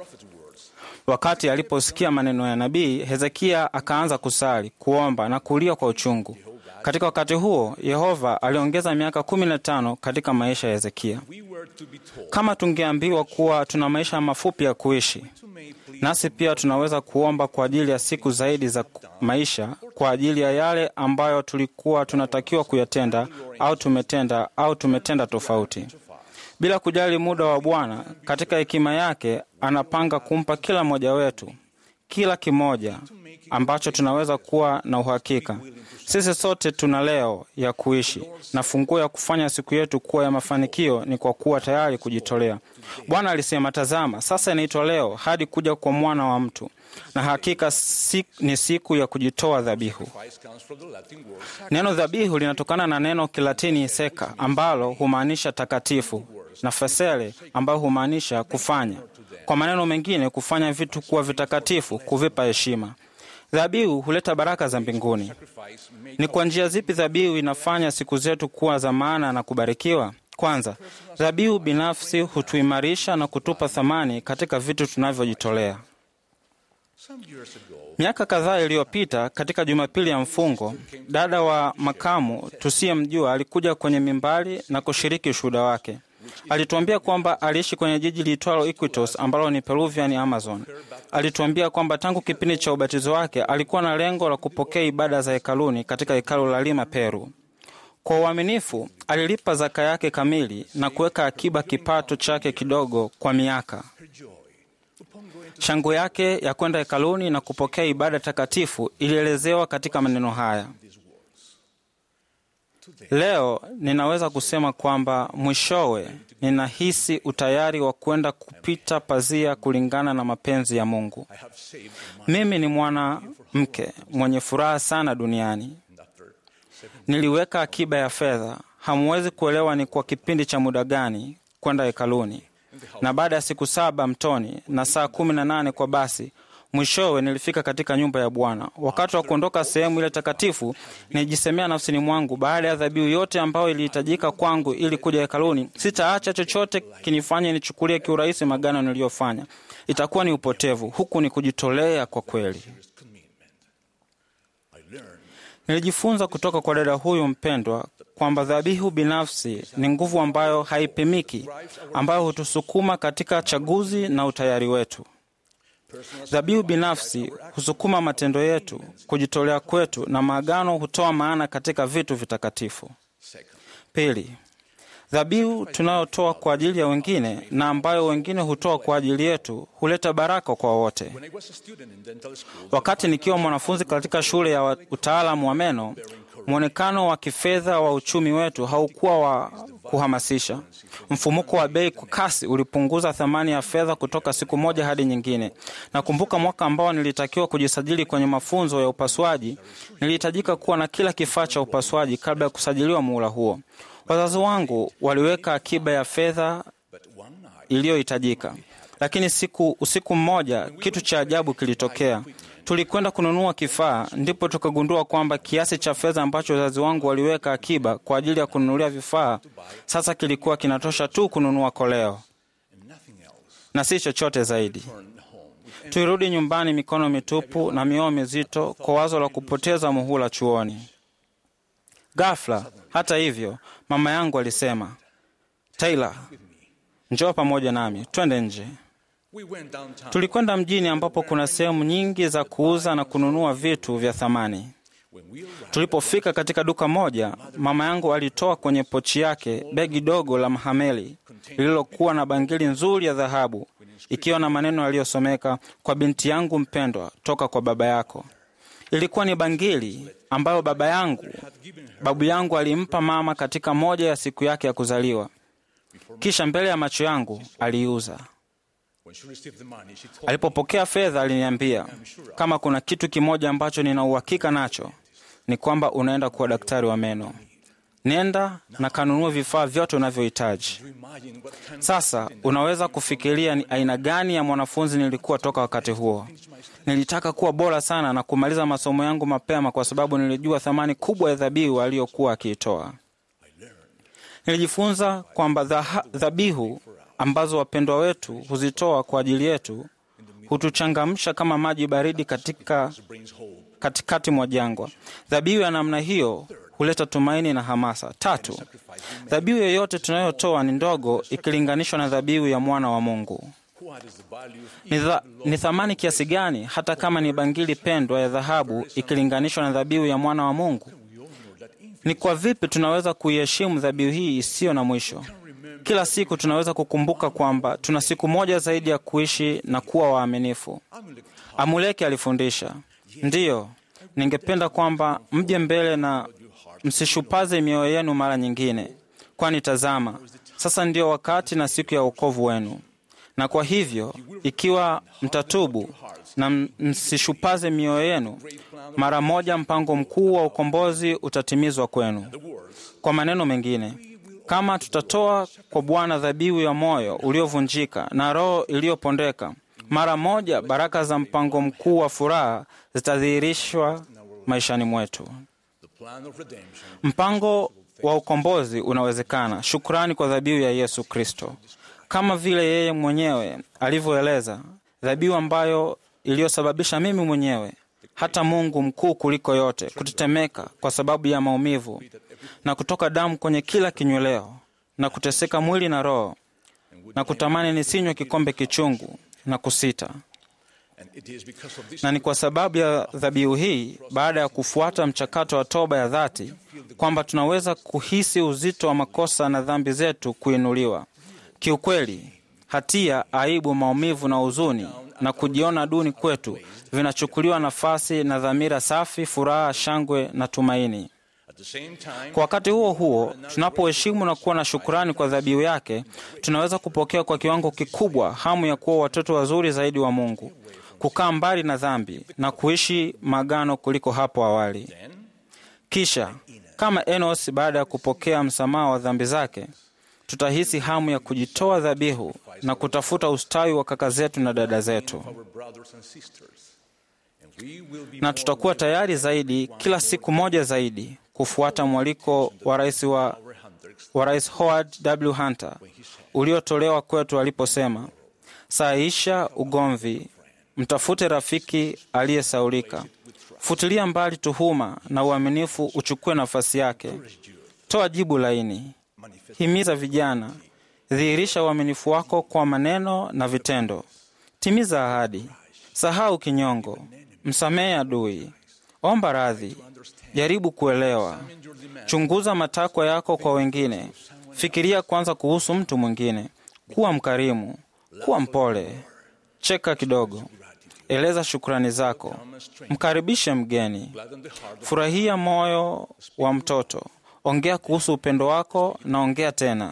Wakati aliposikia maneno ya nabii, Hezekia akaanza kusali, kuomba na kulia kwa uchungu. Katika wakati huo, Yehova aliongeza miaka kumi na tano katika maisha ya Hezekia. we were to be told Kama tungeambiwa kuwa tuna maisha mafupi ya kuishi, nasi pia tunaweza kuomba kwa ajili ya siku zaidi za ku- maisha, kwa ajili ya yale ambayo tulikuwa tunatakiwa kuyatenda au tumetenda au tumetenda tofauti. Bila kujali muda wa Bwana, katika hekima yake anapanga kumpa kila mmoja wetu kila kimoja ambacho tunaweza kuwa na uhakika. Sisi sote tuna leo ya kuishi, na funguo ya kufanya siku yetu kuwa ya mafanikio ni kwa kuwa tayari kujitolea. Bwana alisema, tazama, sasa inaitwa leo hadi kuja kwa mwana wa mtu, na hakika si, ni siku ya kujitoa dhabihu. Christ comes from the Latin word Neno dhabihu linatokana na neno Kilatini seka ambalo humaanisha takatifu na fesele ambayo humaanisha kufanya. Kwa maneno mengine, kufanya vitu kuwa vitakatifu, kuvipa heshima. Dhabihu huleta baraka za mbinguni. sacrifice made Ni kwa njia zipi dhabihu inafanya siku zetu kuwa za maana na kubarikiwa? Kwanza, dhabihu binafsi hutuimarisha na kutupa thamani katika vitu tunavyojitolea. some years ago. Miaka kadhaa iliyopita, katika Jumapili ya mfungo, dada wa makamu tusiyemjua alikuja kwenye mimbari na kushiriki ushuhuda wake. Alituambia kwamba aliishi kwenye jiji liitwalo Iquitos ambalo ni Peruvian Amazon. Alituambia kwamba tangu kipindi cha ubatizo wake alikuwa na lengo la kupokea ibada za hekaluni katika hekalu la Lima, Peru. Kwa uaminifu alilipa zaka yake kamili na kuweka akiba kipato chake kidogo kwa miaka. Shangwe yake ya kwenda hekaluni na kupokea ibada takatifu ilielezewa katika maneno haya: leo ninaweza kusema kwamba mwishowe ninahisi utayari wa kwenda kupita pazia kulingana na mapenzi ya Mungu. I have saved my Mimi ni mwanamke mwenye furaha sana duniani. Niliweka akiba ya fedha. Hamwezi kuelewa ni kwa kipindi cha muda gani kwenda hekaluni, na baada ya siku saba mtoni na saa kumi na nane kwa basi, mwishowe nilifika katika nyumba ya Bwana. Wakati wa kuondoka sehemu ile takatifu, nilijisemea nafsini mwangu, baada ya dhabihu yote ambayo ilihitajika kwangu ili kuja hekaluni, sitaacha chochote kinifanye nichukulie kiurahisi magano niliyofanya. itakuwa ni upotevu. Huku ni kujitolea kwa kweli. Nilijifunza kutoka kwa dada huyu mpendwa kwamba dhabihu binafsi ni nguvu ambayo haipimiki, ambayo hutusukuma katika chaguzi na utayari wetu. Dhabihu binafsi husukuma matendo yetu, kujitolea kwetu, na maagano hutoa maana katika vitu vitakatifu. Pili, dhabihu tunayotoa kwa ajili ya wengine na ambayo wengine hutoa kwa ajili yetu huleta baraka kwa wote. Wakati nikiwa mwanafunzi katika shule ya utaalamu wa meno, mwonekano wa kifedha wa uchumi wetu haukuwa wa kuhamasisha. Mfumuko wa bei kwa kasi ulipunguza thamani ya fedha kutoka siku moja hadi nyingine. Nakumbuka mwaka ambao nilitakiwa kujisajili kwenye mafunzo ya upasuaji, nilihitajika kuwa na kila kifaa cha upasuaji kabla ya kusajiliwa muhula huo. Wazazi wangu waliweka akiba ya fedha iliyohitajika, lakini siku usiku mmoja kitu cha ajabu kilitokea. Tulikwenda kununua kifaa, ndipo tukagundua kwamba kiasi cha fedha ambacho wazazi wangu waliweka akiba kwa ajili ya kununulia vifaa sasa kilikuwa kinatosha tu kununua koleo na si chochote zaidi. Tulirudi nyumbani mikono mitupu na mioyo mizito kwa wazo la kupoteza muhula chuoni. Ghafla, hata hivyo, mama yangu alisema, Taylor, njoo pamoja nami, twende nje. Tulikwenda mjini ambapo kuna sehemu nyingi za kuuza na kununua vitu vya thamani. Tulipofika katika duka moja, mama yangu alitoa kwenye pochi yake begi dogo la mahameli lililokuwa na bangili nzuri ya dhahabu ikiwa na maneno yaliyosomeka, kwa binti yangu mpendwa, toka kwa baba yako. Ilikuwa ni bangili ambayo baba yangu, babu yangu alimpa mama katika moja ya siku yake ya kuzaliwa, kisha mbele ya macho yangu aliiuza. Alipopokea fedha aliniambia, kama kuna kitu kimoja ambacho nina uhakika nacho ni kwamba unaenda kuwa daktari wa meno. Nenda na kanunua vifaa vyote unavyohitaji. Sasa unaweza kufikiria ni aina gani ya mwanafunzi nilikuwa toka wakati huo. Nilitaka kuwa bora sana na kumaliza masomo yangu mapema, kwa sababu nilijua thamani kubwa ya dhabihu aliyokuwa akiitoa. Nilijifunza kwamba dhabihu ambazo wapendwa wetu huzitoa kwa ajili yetu hutuchangamsha kama maji baridi katika katikati mwa jangwa. Dhabihu ya namna hiyo huleta tumaini na hamasa. Tatu, dhabihu yoyote tunayotoa ni ndogo ikilinganishwa na dhabihu ya mwana wa Mungu. Ni, dha, ni thamani kiasi gani hata kama ni bangili pendwa ya dhahabu ikilinganishwa na dhabihu ya mwana wa Mungu? Ni kwa vipi tunaweza kuiheshimu dhabihu hii isiyo na mwisho? Kila siku tunaweza kukumbuka kwamba tuna siku moja zaidi ya kuishi na kuwa waaminifu. Amuleki alifundisha, ndiyo, ningependa kwamba mje mbele na msishupaze mioyo yenu mara nyingine, kwani tazama, sasa ndio wakati na siku ya wokovu wenu. Na kwa hivyo, ikiwa mtatubu na msishupaze mioyo yenu, mara moja mpango mkuu wa ukombozi utatimizwa kwenu. Kwa maneno mengine, kama tutatoa kwa Bwana dhabihu ya moyo uliovunjika na roho iliyopondeka, mara moja baraka za mpango mkuu wa furaha zitadhihirishwa maishani mwetu. Mpango wa ukombozi unawezekana, shukrani kwa dhabihu ya Yesu Kristo, kama vile yeye mwenyewe alivyoeleza, dhabihu ambayo iliyosababisha mimi mwenyewe hata Mungu mkuu kuliko yote kutetemeka kwa sababu ya maumivu na kutoka damu kwenye kila kinyweleo na kuteseka mwili na roho na kutamani nisinywe kikombe kichungu na kusita. Na ni kwa sababu ya dhabihu hii, baada ya kufuata mchakato wa toba ya dhati, kwamba tunaweza kuhisi uzito wa makosa na dhambi zetu kuinuliwa. Kiukweli, hatia, aibu, maumivu na huzuni na kujiona duni kwetu vinachukuliwa nafasi na dhamira safi, furaha, shangwe na tumaini. Kwa wakati huo huo, tunapoheshimu na kuwa na shukurani kwa dhabihu yake, tunaweza kupokea kwa kiwango kikubwa hamu ya kuwa watoto wazuri zaidi wa Mungu, kukaa mbali na dhambi na kuishi magano kuliko hapo awali. Kisha kama Enos, baada ya kupokea msamaha wa dhambi zake, tutahisi hamu ya kujitoa dhabihu na kutafuta ustawi wa kaka zetu na dada zetu, na tutakuwa tayari zaidi kila siku moja zaidi kufuata mwaliko wa rais wa, wa Rais Howard W. Hunter uliotolewa kwetu aliposema, Sahisha ugomvi, mtafute rafiki aliyesaulika. Futilia mbali tuhuma na uaminifu uchukue nafasi yake. Toa jibu laini, himiza vijana, dhihirisha uaminifu wako kwa maneno na vitendo. Timiza ahadi, sahau kinyongo, msamehe adui, omba radhi, jaribu kuelewa, chunguza matakwa yako kwa wengine, fikiria kwanza kuhusu mtu mwingine, kuwa mkarimu, kuwa mpole, cheka kidogo, eleza shukrani zako, mkaribishe mgeni, furahia moyo wa mtoto, ongea kuhusu upendo wako na ongea tena.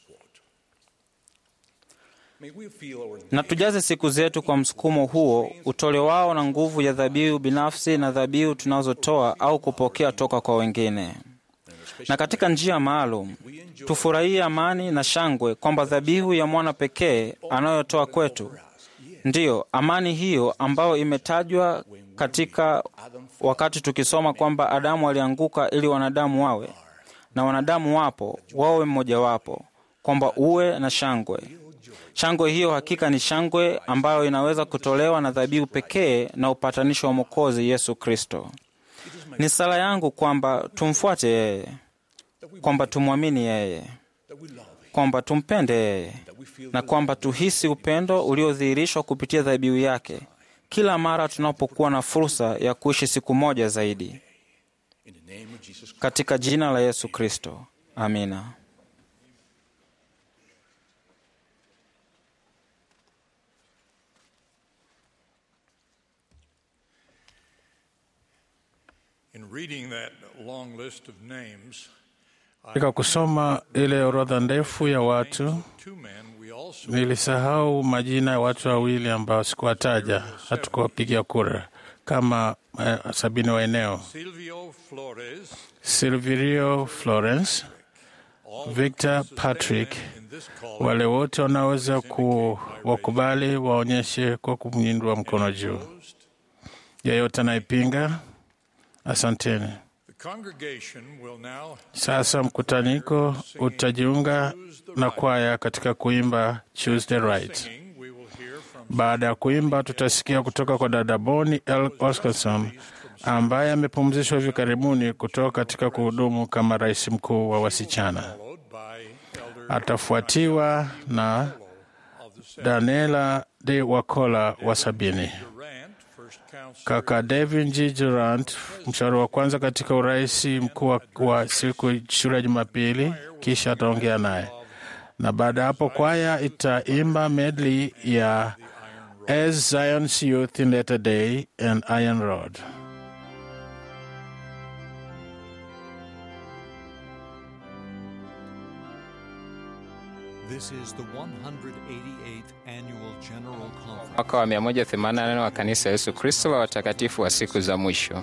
May we feel our na tujaze siku zetu kwa msukumo huo utolewao na nguvu ya dhabihu binafsi na dhabihu tunazotoa au kupokea toka kwa wengine. Na katika njia maalum tufurahie amani na shangwe kwamba dhabihu ya mwana pekee anayotoa kwetu ndiyo amani hiyo ambayo imetajwa katika wakati tukisoma kwamba Adamu alianguka ili wanadamu wawe na wanadamu wapo wawe mmojawapo, kwamba uwe na shangwe. Shangwe hiyo hakika ni shangwe ambayo inaweza kutolewa na dhabihu pekee na upatanisho wa Mwokozi Yesu Kristo. Ni sala yangu kwamba tumfuate yeye, kwamba tumwamini yeye, kwamba tumpende yeye, na kwamba tuhisi upendo uliodhihirishwa kupitia dhabihu yake kila mara tunapokuwa na fursa ya kuishi siku moja zaidi. in the name of Jesus Christ. Katika jina la Yesu Kristo, amina. In reading that long list of names, Katika kusoma ile orodha ndefu ya watu, two men we also nilisahau majina ya watu wawili ambao sikuwataja, hatukuwapigia kura kama eh, sabini wa eneo: Silvio Flores, Silverio Florence, Victor Patrick. in this call Wale wote wanaweza kuwakubali waonyeshe kwa kumnyindua mkono juu. Yeyote anayepinga, asanteni. the congregation will now Sasa mkutaniko utajiunga na kwaya katika kuimba Choose the Right. singing. We will hear from Baada ya kuimba, tutasikia kutoka kwa dada Boni L. Oscarson ambaye amepumzishwa hivi karibuni kutoka katika kuhudumu kama rais mkuu wa wasichana. followed by Elder Atafuatiwa na of the Senate Daniela de Wakola wa sabini. Durant, first counselor Kaka Devin G. Durant, mshauri wa kwanza katika urais mkuu wa- wa siku shule ya Jumapili, kisha ataongea naye, na baada ya hapo kwaya itaimba medley ya As Zion's Youth in Latter Day and Iron Rod. This is the 188th Annual General Conference. mwaka wa 184 wa kanisa Yesu Kristo la watakatifu wa siku za mwisho.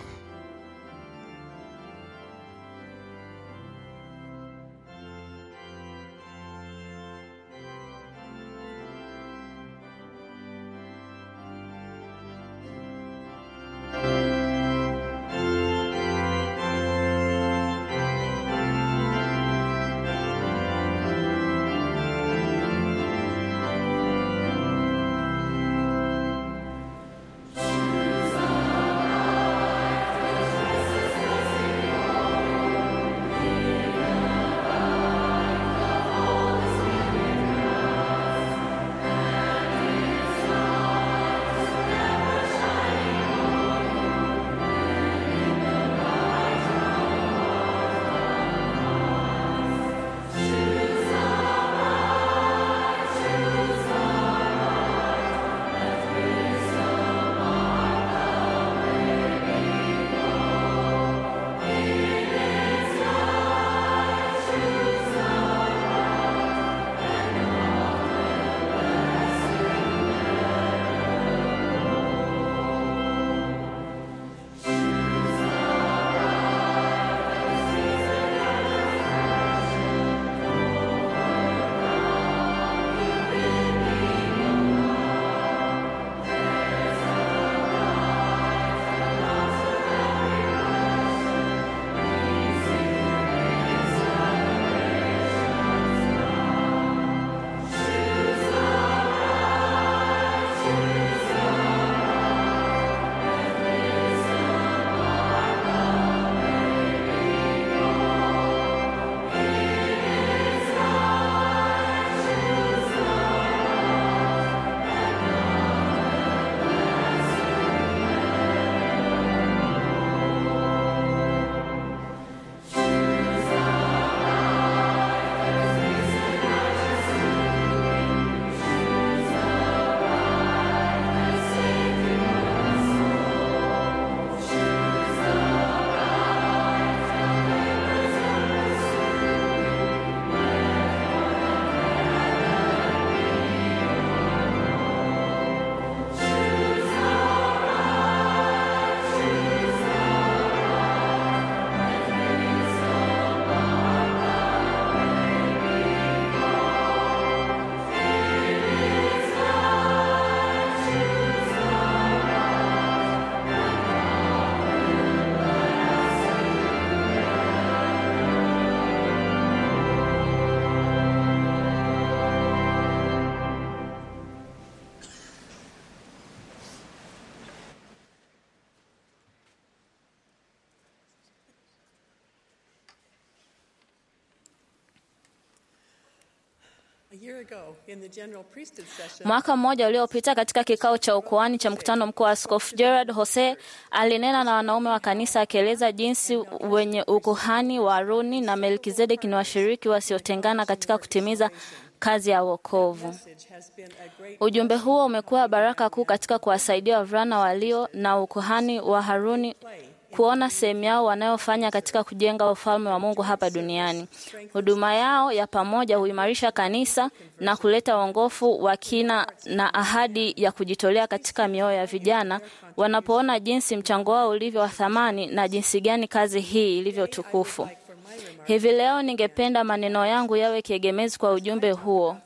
Mwaka mmoja uliopita katika kikao cha ukoani cha mkutano mkuu wa Askofu Gerard Jose alinena na wanaume wa kanisa akieleza jinsi wenye ukuhani wa Haruni na Melkizedeki ni washiriki wasiotengana katika kutimiza kazi ya wokovu. Ujumbe huo umekuwa baraka kuu katika kuwasaidia wavulana walio na ukuhani wa Haruni kuona sehemu yao wanayofanya katika kujenga ufalme wa Mungu hapa duniani. Huduma yao ya pamoja huimarisha kanisa na kuleta uongofu wa kina na ahadi ya kujitolea katika mioyo ya vijana wanapoona jinsi mchango wao ulivyo wa thamani na jinsi gani kazi hii ilivyo tukufu. Hivi leo ningependa maneno yangu yawe kiegemezi kwa ujumbe huo.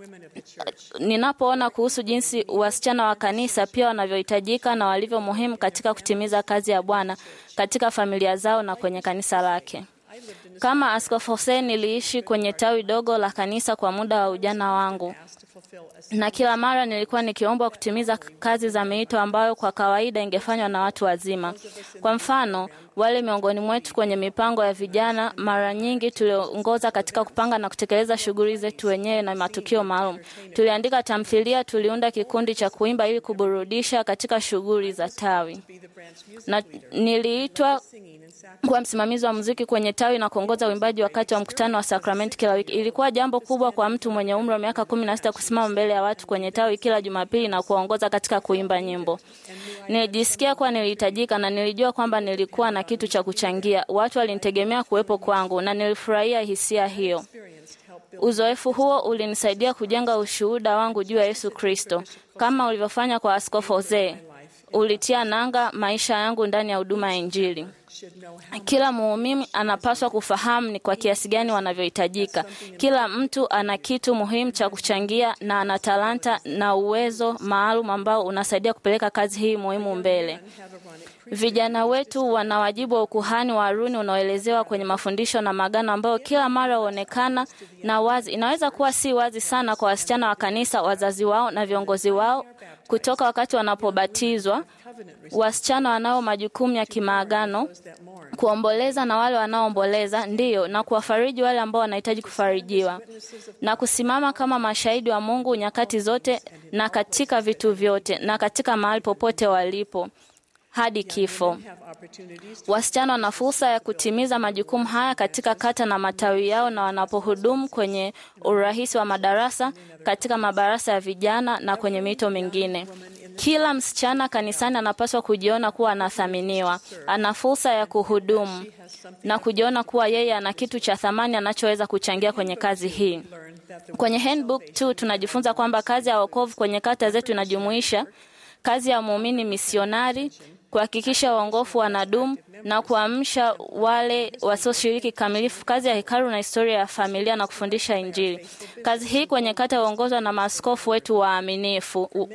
Ninapoona kuhusu jinsi wasichana wa kanisa pia wanavyohitajika na walivyo muhimu katika kutimiza kazi ya Bwana katika familia zao na kwenye kanisa lake. Kama Askofu Hussein niliishi kwenye tawi dogo la kanisa kwa muda wa ujana wangu, na kila mara nilikuwa nikiombwa kutimiza kazi za miito ambayo kwa kawaida ingefanywa na watu wazima. Kwa mfano, wale miongoni mwetu kwenye mipango ya vijana, mara nyingi tuliongoza katika kupanga na kutekeleza shughuli zetu wenyewe na matukio maalum. Tuliandika tamthilia, tuliunda kikundi cha kuimba ili kuburudisha katika shughuli za tawi, na niliitwa kuwa msimamizi wa muziki kwenye tawi na kuongoza uimbaji wakati wa mkutano wa sakramenti kila wiki. Ilikuwa jambo kubwa kwa mtu mwenye umri wa miaka kumi na sita kusimama mbele ya watu kwenye tawi kila Jumapili na kuwaongoza katika kuimba nyimbo. Nilijisikia kuwa nilihitajika na nilijua kwamba nilikuwa na kitu cha kuchangia. Watu walinitegemea kuwepo kwangu na nilifurahia hisia hiyo. Uzoefu huo ulinisaidia kujenga ushuhuda wangu juu ya Yesu Kristo kama ulivyofanya kwa Askofu Jose. Ulitia nanga maisha yangu ndani ya huduma ya Injili. Kila muumini anapaswa kufahamu ni kwa kiasi gani wanavyohitajika. Kila mtu ana kitu muhimu cha kuchangia na ana talanta na uwezo maalum ambao unasaidia kupeleka kazi hii muhimu mbele. Vijana wetu wana wajibu wa ukuhani wa Haruni unaoelezewa kwenye mafundisho na magano ambayo kila mara huonekana na wazi. Inaweza kuwa si wazi sana kwa wasichana wa kanisa, wazazi wao na viongozi wao kutoka wakati wanapobatizwa, wasichana wanao majukumu ya kimaagano, kuomboleza na wale wanaoomboleza, ndiyo, na kuwafariji wale ambao wanahitaji kufarijiwa, na kusimama kama mashahidi wa Mungu nyakati zote na katika vitu vyote na katika mahali popote walipo hadi kifo. Wasichana wana fursa ya kutimiza majukumu haya katika kata na matawi yao na wanapohudumu kwenye urahisi wa madarasa, katika mabarasa ya vijana na kwenye mito mingine. Kila msichana kanisani anapaswa kujiona kuwa anathaminiwa, ana fursa ya kuhudumu na kujiona kuwa yeye ana kitu cha thamani anachoweza kuchangia kwenye kazi hii. Kwenye handbook tu tunajifunza kwamba kazi ya wokovu kwenye kata zetu inajumuisha kazi ya muumini misionari, kuhakikisha uongofu wanadumu na kuamsha wale wasioshiriki kamilifu, kazi ya hekalu na historia ya familia na kufundisha Injili. Kazi hii kwenye kata huongozwa na maaskofu wetu waaminifu.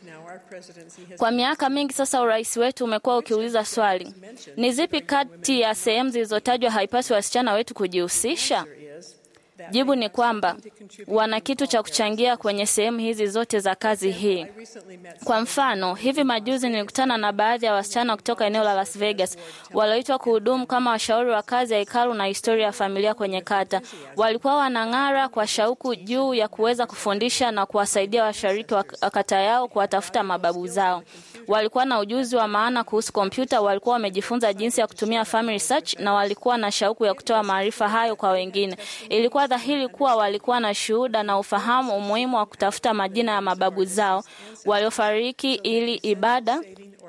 Kwa miaka mingi sasa, urais wetu umekuwa ukiuliza swali, ni zipi kati ya sehemu zilizotajwa haipaswi wasichana wetu kujihusisha? Jibu ni kwamba wana kitu cha kuchangia kwenye sehemu hizi zote za kazi hii. Kwa mfano, hivi majuzi nilikutana na baadhi ya wasichana kutoka eneo la Las Vegas walioitwa kuhudumu kama washauri wa kazi ya hekalu na historia ya familia kwenye kata. Walikuwa wanang'ara kwa shauku juu ya kuweza kufundisha na kuwasaidia washiriki wa kata yao kuwatafuta mababu zao. Walikuwa na ujuzi wa maana kuhusu kompyuta, walikuwa wamejifunza jinsi ya kutumia family search na walikuwa na shauku ya kutoa maarifa hayo kwa wengine. Ilikuwa dhahiri kuwa walikuwa na shuhuda na ufahamu umuhimu wa kutafuta majina ya mababu zao waliofariki ili ibada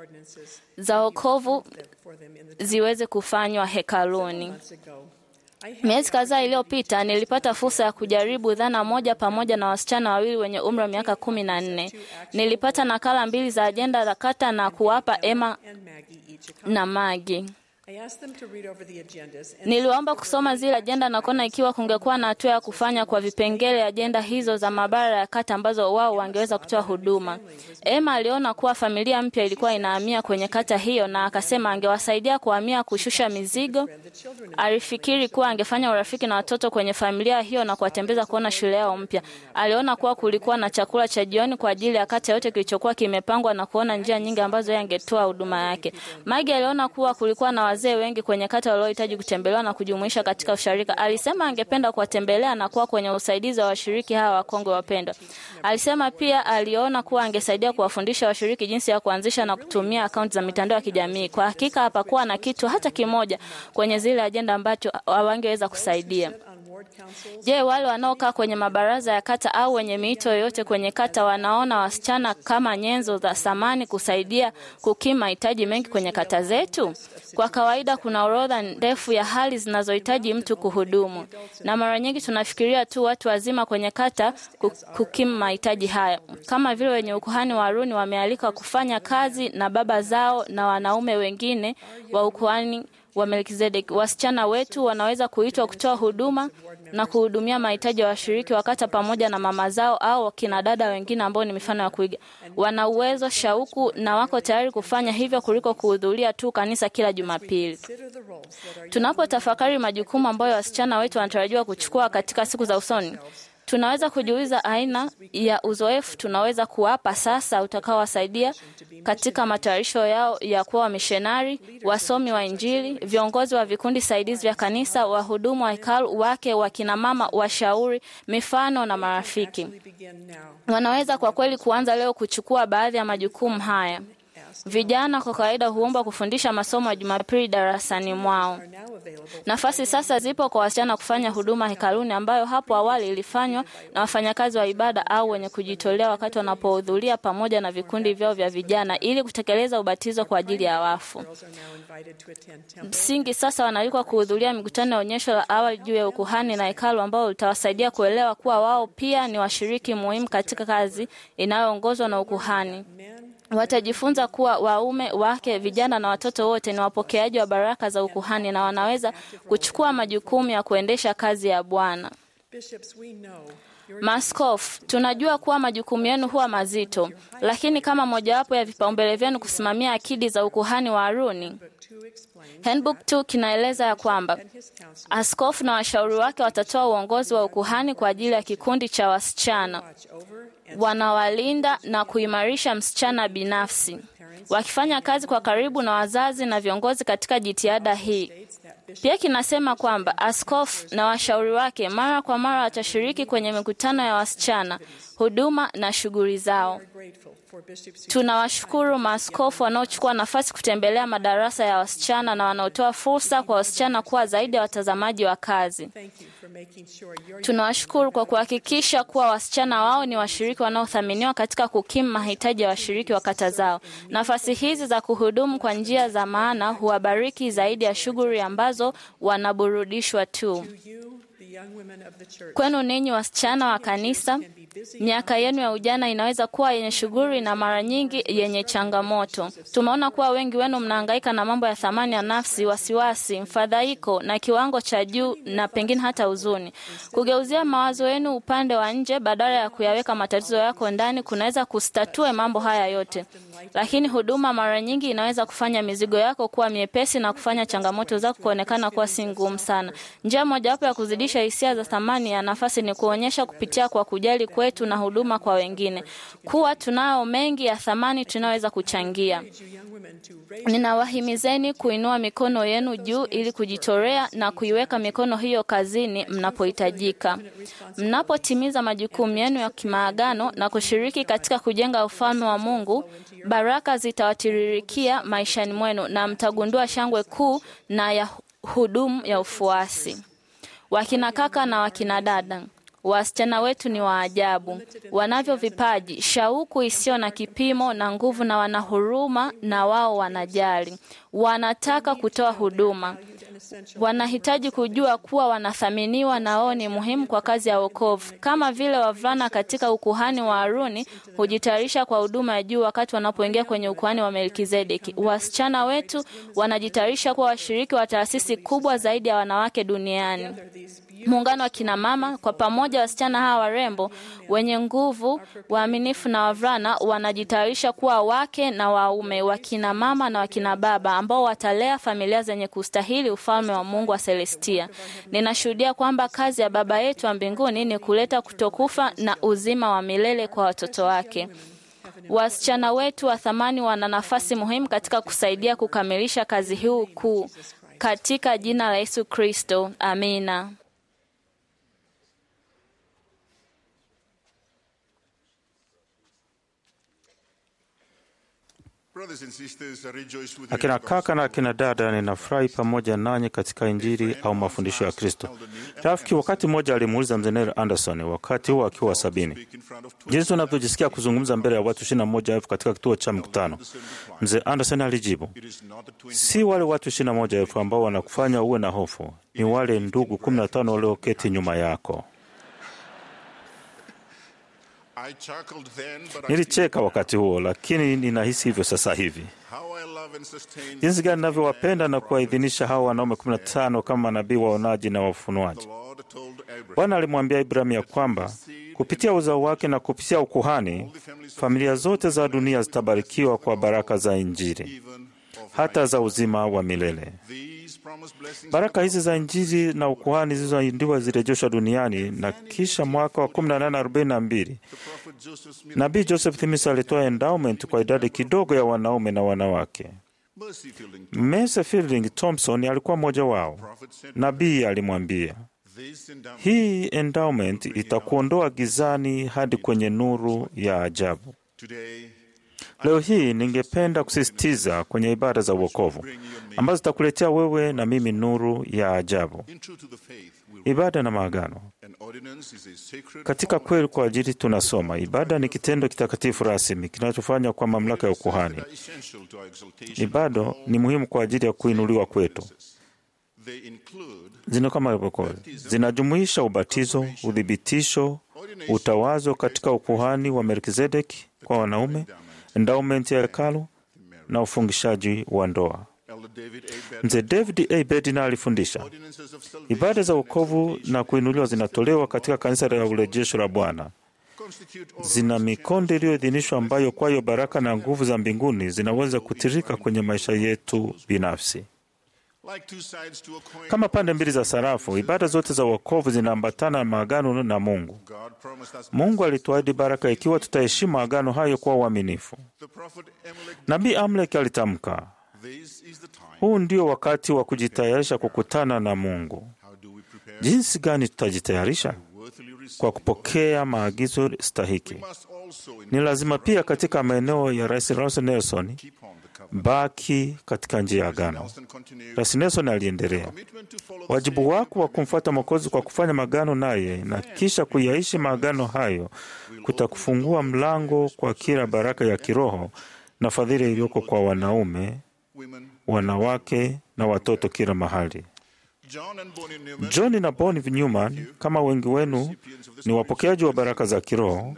za wokovu ziweze kufanywa hekaluni. Miezi kadhaa iliyopita nilipata fursa ya kujaribu dhana moja pamoja na wasichana wawili wenye umri wa miaka kumi na nne. Nilipata nakala mbili za ajenda za kata na kuwapa Emma na Magi. Niliwaomba kusoma zile ajenda na kuona ikiwa kungekuwa na hatua ya kufanya kwa vipengele ajenda hizo za mabara ya kata ambazo wao wangeweza kutoa huduma. Emma aliona kuwa familia mpya ilikuwa inahamia kwenye kata hiyo na akasema angewasaidia kuhamia, kushusha mizigo. Alifikiri kuwa angefanya urafiki na watoto kwenye familia hiyo na kuwatembeza kuona shule yao mpya. Aliona kuwa kulikuwa na chakula cha jioni kwa ajili ya kata yote kilichokuwa kimepangwa na kuona njia nyingi ambazo yeye angetoa huduma yake. Magi aliona kuwa kulikuwa na wazee wengi kwenye kata waliohitaji kutembelewa na kujumuisha katika usharika. Alisema angependa kuwatembelea na kuwa kwenye usaidizi wa washiriki hawa wakongwe wapendwa. Alisema pia aliona kuwa angesaidia kuwafundisha washiriki jinsi ya kuanzisha na kutumia akaunti za mitandao ya kijamii. Kwa hakika hapakuwa na kitu hata kimoja kwenye zile ajenda ambacho hawangeweza kusaidia. Je, wale wanaokaa kwenye mabaraza ya kata au wenye miito yoyote kwenye kata wanaona wasichana kama nyenzo za thamani kusaidia kukimu mahitaji mengi kwenye kata zetu? Kwa kawaida kuna orodha ndefu ya hali zinazohitaji mtu kuhudumu, na mara nyingi tunafikiria tu watu wazima kwenye kata kukimu mahitaji haya, kama vile wenye ukuhani wa Haruni wamealikwa kufanya kazi na baba zao na wanaume wengine wa ukuhani wa Melkizedek. Wasichana wetu wanaweza kuitwa kutoa huduma na kuhudumia mahitaji ya washiriki wa kata pamoja na mama zao au kina dada wengine ambao ni mifano ya kuiga. Wana uwezo, shauku na wako tayari kufanya hivyo kuliko kuhudhuria tu kanisa kila Jumapili. Tunapotafakari majukumu ambayo wasichana wetu wanatarajiwa kuchukua katika siku za usoni, tunaweza kujiuliza aina ya uzoefu tunaweza kuwapa sasa utakaowasaidia katika matayarisho yao ya kuwa wamishonari, wasomi wa Injili, viongozi wa vikundi saidizi vya kanisa, wahudumu wa hekalu, wake, wakina mama, washauri, mifano na marafiki. Wanaweza kwa kweli kuanza leo kuchukua baadhi ya majukumu haya. Vijana kwa kawaida huomba kufundisha masomo ya Jumapili darasani mwao. Nafasi sasa zipo kwa wasichana kufanya huduma hekaluni, ambayo hapo awali ilifanywa na wafanyakazi wa ibada au wenye kujitolea wakati wanapohudhuria pamoja na vikundi vyao vya vijana ili kutekeleza ubatizo kwa ajili ya wafu. Msingi sasa wanaalikwa kuhudhuria mikutano ya onyesho la awali juu ya ukuhani na hekalu, ambao litawasaidia kuelewa kuwa wao pia ni washiriki muhimu katika kazi inayoongozwa na ukuhani. Watajifunza kuwa waume, wake, vijana na watoto wote ni wapokeaji wa baraka za ukuhani na wanaweza kuchukua majukumu ya kuendesha kazi ya Bwana. Maaskofu, tunajua kuwa majukumu yenu huwa mazito, lakini kama mojawapo ya vipaumbele vyenu kusimamia akidi za ukuhani wa Haruni, Handbook 2 kinaeleza ya kwamba askofu na washauri wake watatoa uongozi wa ukuhani kwa ajili ya kikundi cha wasichana wanawalinda na kuimarisha msichana binafsi, wakifanya kazi kwa karibu na wazazi na viongozi katika jitihada hii. Pia kinasema kwamba askofu na washauri wake mara kwa mara watashiriki kwenye mikutano ya wasichana, huduma na shughuli zao. Tunawashukuru maaskofu wanaochukua nafasi kutembelea madarasa ya wasichana na wanaotoa fursa kwa wasichana kuwa zaidi ya watazamaji wa kazi. Tunawashukuru kwa kuhakikisha kuwa wasichana wao ni washiriki wanaothaminiwa katika kukimu mahitaji ya washiriki wa kata zao. Nafasi hizi za kuhudumu kwa njia za maana huwabariki zaidi ya shughuli ambazo wanaburudishwa tu. Kwenu ninyi wasichana wa kanisa, miaka yenu ya ujana inaweza kuwa yenye shughuli na mara nyingi yenye changamoto. Tumeona kuwa wengi wenu mnahangaika na mambo ya thamani ya nafsi, wasiwasi, mfadhaiko na kiwango cha juu na pengine hata huzuni. Kugeuzia mawazo yenu upande wa nje badala ya kuyaweka matatizo yako ndani kunaweza kustatue mambo haya yote, lakini huduma mara nyingi inaweza kufanya mizigo yako kuwa miepesi na kufanya changamoto zako kuonekana kuwa si ngumu sana. Njia mojawapo ya kuzidisha hisia za thamani ya nafasi ni kuonyesha kupitia kwa kujali kwetu na huduma kwa wengine kuwa tunayo mengi ya thamani tunaweza kuchangia. Ninawahimizeni kuinua mikono yenu juu ili kujitolea na kuiweka mikono hiyo kazini mnapohitajika. Mnapotimiza majukumu yenu ya kimaagano na kushiriki katika kujenga ufalme wa Mungu, baraka zitawatiririkia maishani mwenu na mtagundua shangwe kuu na ya hudumu ya ufuasi. Wakina kaka na wakina dada, wasichana wetu ni waajabu, wanavyo vipaji, shauku isiyo na kipimo na nguvu, na wana huruma, na wao wanajali, wanataka kutoa huduma. Wanahitaji kujua kuwa wanathaminiwa na wao ni muhimu kwa kazi ya wokovu, kama vile wavulana katika ukuhani wa Haruni hujitayarisha kwa huduma ya juu wakati wanapoingia kwenye ukuhani wa Melkizedeki. Wasichana wetu wanajitayarisha kuwa washiriki wa taasisi kubwa zaidi ya wanawake duniani. Muungano wa kina mama kwa pamoja, wasichana hawa warembo wenye nguvu, waaminifu na wavulana wanajitayarisha kuwa wake na waume, wakina mama na wakina baba ambao watalea familia zenye kustahili ufalme wa Mungu wa Celestia. Ninashuhudia kwamba kazi ya Baba yetu wa mbinguni ni kuleta kutokufa na uzima wa milele kwa watoto wake. Wasichana wetu wa thamani wana nafasi muhimu katika kusaidia kukamilisha kazi hii kuu. Katika jina la Yesu Kristo, amina. Akina kaka na akina dada, ninafurahi pamoja nanyi katika Injili au mafundisho ya Kristo. Rafiki wakati mmoja alimuuliza mzee Neil Anderson, wakati huo akiwa sabini, jinsi unavyojisikia kuzungumza mbele ya watu ishirini na moja elfu katika kituo cha mkutano. Mzee Anderson alijibu, si wale watu ishirini na moja elfu ambao wanakufanya uwe na hofu, ni wale ndugu kumi na tano walioketi nyuma yako. Nilicheka wakati huo, lakini ninahisi hivyo sasa hivi. Jinsi gani ninavyowapenda na kuwaidhinisha hawa wanaume kumi na tano kama manabii waonaji na wafunuaji. Bwana alimwambia Ibrahimu ya kwamba kupitia uzao wake na kupitia ukuhani, familia zote za dunia zitabarikiwa kwa baraka za Injili, hata za uzima wa milele. Baraka hizi za Injili na ukuhani zilizoahidiwa zirejeshwa duniani, na kisha mwaka wa 1842 nabii Joseph Smith alitoa endowment kwa idadi kidogo ya wanaume na wanawake. Mercy Fielding Thompson alikuwa mmoja wao. Nabii alimwambia, hii endowment itakuondoa gizani hadi kwenye nuru ya ajabu. Leo hii ningependa kusisitiza kwenye ibada za uokovu ambazo zitakuletea wewe na mimi nuru ya ajabu. Ibada na maagano. Katika kweli kwa ajili tunasoma, ibada ni kitendo kitakatifu rasmi kinachofanywa kwa mamlaka ya ukuhani. Ibada ni muhimu kwa ajili ya kuinuliwa kwetu. Zina kama ilivyokuwa, zinajumuisha ubatizo, uthibitisho, utawazo katika ukuhani wa Melkizedeki kwa wanaume, endowment ya hekalu na ufungishaji wa ndoa. Mzee David A. Bednar alifundisha ibada za wokovu na kuinuliwa zinatolewa katika kanisa la urejesho la Bwana. Zina mikondo iliyoidhinishwa ambayo kwayo baraka na nguvu za mbinguni zinaweza kutirika kwenye maisha yetu binafsi. Kama pande mbili za sarafu, ibada zote za wokovu zinaambatana na maagano na Mungu. Mungu alituahidi baraka ikiwa tutaheshimu agano hayo kwa uaminifu. Nabii Amlek alitamka, huu ndio wakati wa kujitayarisha kukutana na Mungu. Jinsi gani tutajitayarisha? Kwa kupokea maagizo stahiki. Ni lazima pia katika maeneo ya Rais Russell Nelson baki katika njia ya agano. Rais Nelson aliendelea, wajibu wako wa kumfuata Mwokozi kwa kufanya magano naye na kisha kuyaishi maagano hayo kutakufungua mlango kwa kila baraka ya kiroho na fadhili iliyoko kwa wanaume, wanawake na watoto kila mahali. John na Bonnie Newman, kama wengi wenu ni wapokeaji wa baraka za kiroho,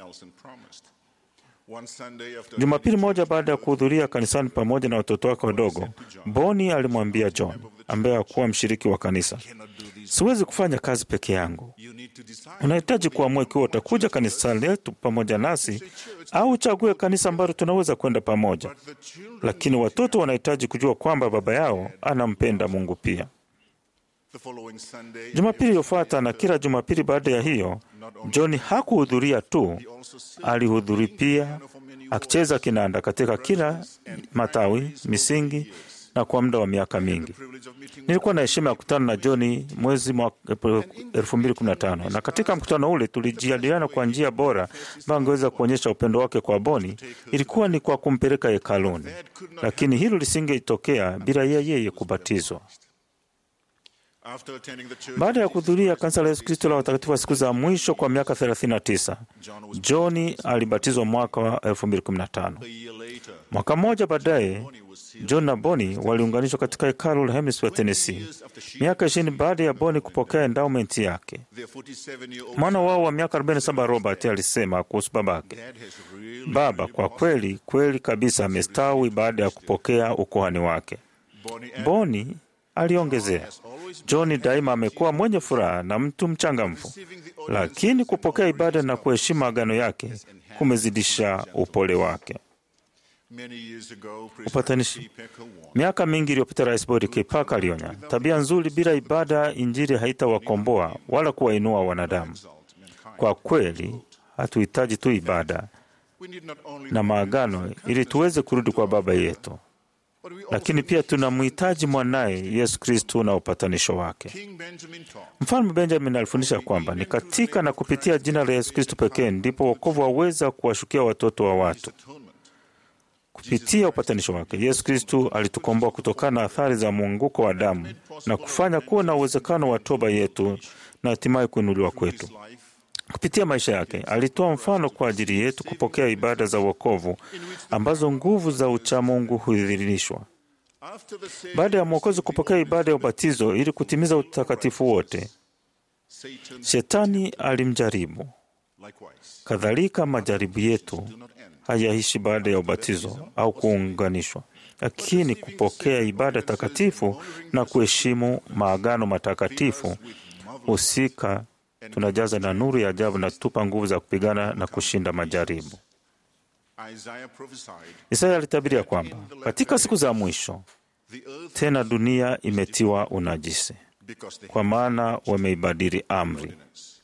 Jumapili moja baada ya kuhudhuria kanisani pamoja na watoto wake wadogo, Boni alimwambia John ambaye hakuwa mshiriki wa kanisa, siwezi kufanya kazi peke yangu. Unahitaji kuamua ikiwa utakuja kanisa letu pamoja nasi au uchague kanisa ambalo tunaweza kwenda pamoja. Lakini watoto wanahitaji kujua kwamba baba yao anampenda Mungu pia. Jumapili iliyofuata na kila Jumapili baada ya hiyo, John hakuhudhuria tu, alihudhuri pia akicheza kinanda katika kila matawi misingi na kwa muda wa miaka mingi. Nilikuwa na heshima ya kukutana na John mwezi mwaka 2015 na katika mkutano ule tulijadiliana kwa njia bora ambayo angeweza kuonyesha upendo wake kwa Boni. Ilikuwa ni kwa kumpeleka hekaluni, lakini hilo lisingetokea bila yeye kubatizwa. Baada ya kuhudhuria kanisa la Yesu Kristo la watakatifu wa siku za mwisho kwa miaka 39, John alibatizwa mwaka wa 2015. Mwaka mmoja baadaye, John na Boni waliunganishwa katika hekalu la Hemsworth, Tennessee, miaka ishirini baada ya Boni kupokea endowment yake. Mwana wao wa miaka 47 Robert alisema kuhusu babake, baba kwa kweli kweli kabisa amestawi baada ya kupokea ukuhani wake. Boni aliongezea, John daima amekuwa mwenye furaha na mtu mchangamfu, lakini kupokea ibada na kuheshimu agano yake kumezidisha upole wake. Upatanishi. Miaka mingi iliyopita, Rais Bodi Kipaka alionya, tabia nzuri bila ibada, Injili haitawakomboa wala kuwainua wanadamu. Kwa kweli, hatuhitaji tu ibada, na maagano ili tuweze kurudi kwa Baba yetu, lakini pia tunamhitaji mwanaye Yesu Kristu na upatanisho wake. Mfalme Benjamin alifundisha kwamba ni katika na kupitia jina la Yesu Kristu pekee ndipo wokovu waweza kuwashukia watoto wa watu. Kupitia upatanisho wake, Yesu Kristu alitukomboa kutokana na athari za mwanguko wa damu na kufanya kuwa na uwezekano wa toba yetu na hatimaye kuinuliwa kwetu. Kupitia maisha yake alitoa mfano kwa ajili yetu kupokea ibada za wokovu ambazo nguvu za uchamungu huidhinishwa. Baada ya Mwokozi kupokea ibada ya ubatizo ili kutimiza utakatifu wote, Shetani alimjaribu. Kadhalika, majaribu yetu hayaishi baada ya ubatizo au kuunganishwa, lakini kupokea ibada takatifu na kuheshimu maagano matakatifu husika tunajaza na nuru ya ajabu na tupa nguvu za kupigana na kushinda majaribu. Isaya alitabiria kwamba katika siku za mwisho tena dunia imetiwa unajisi, kwa maana wameibadili amri.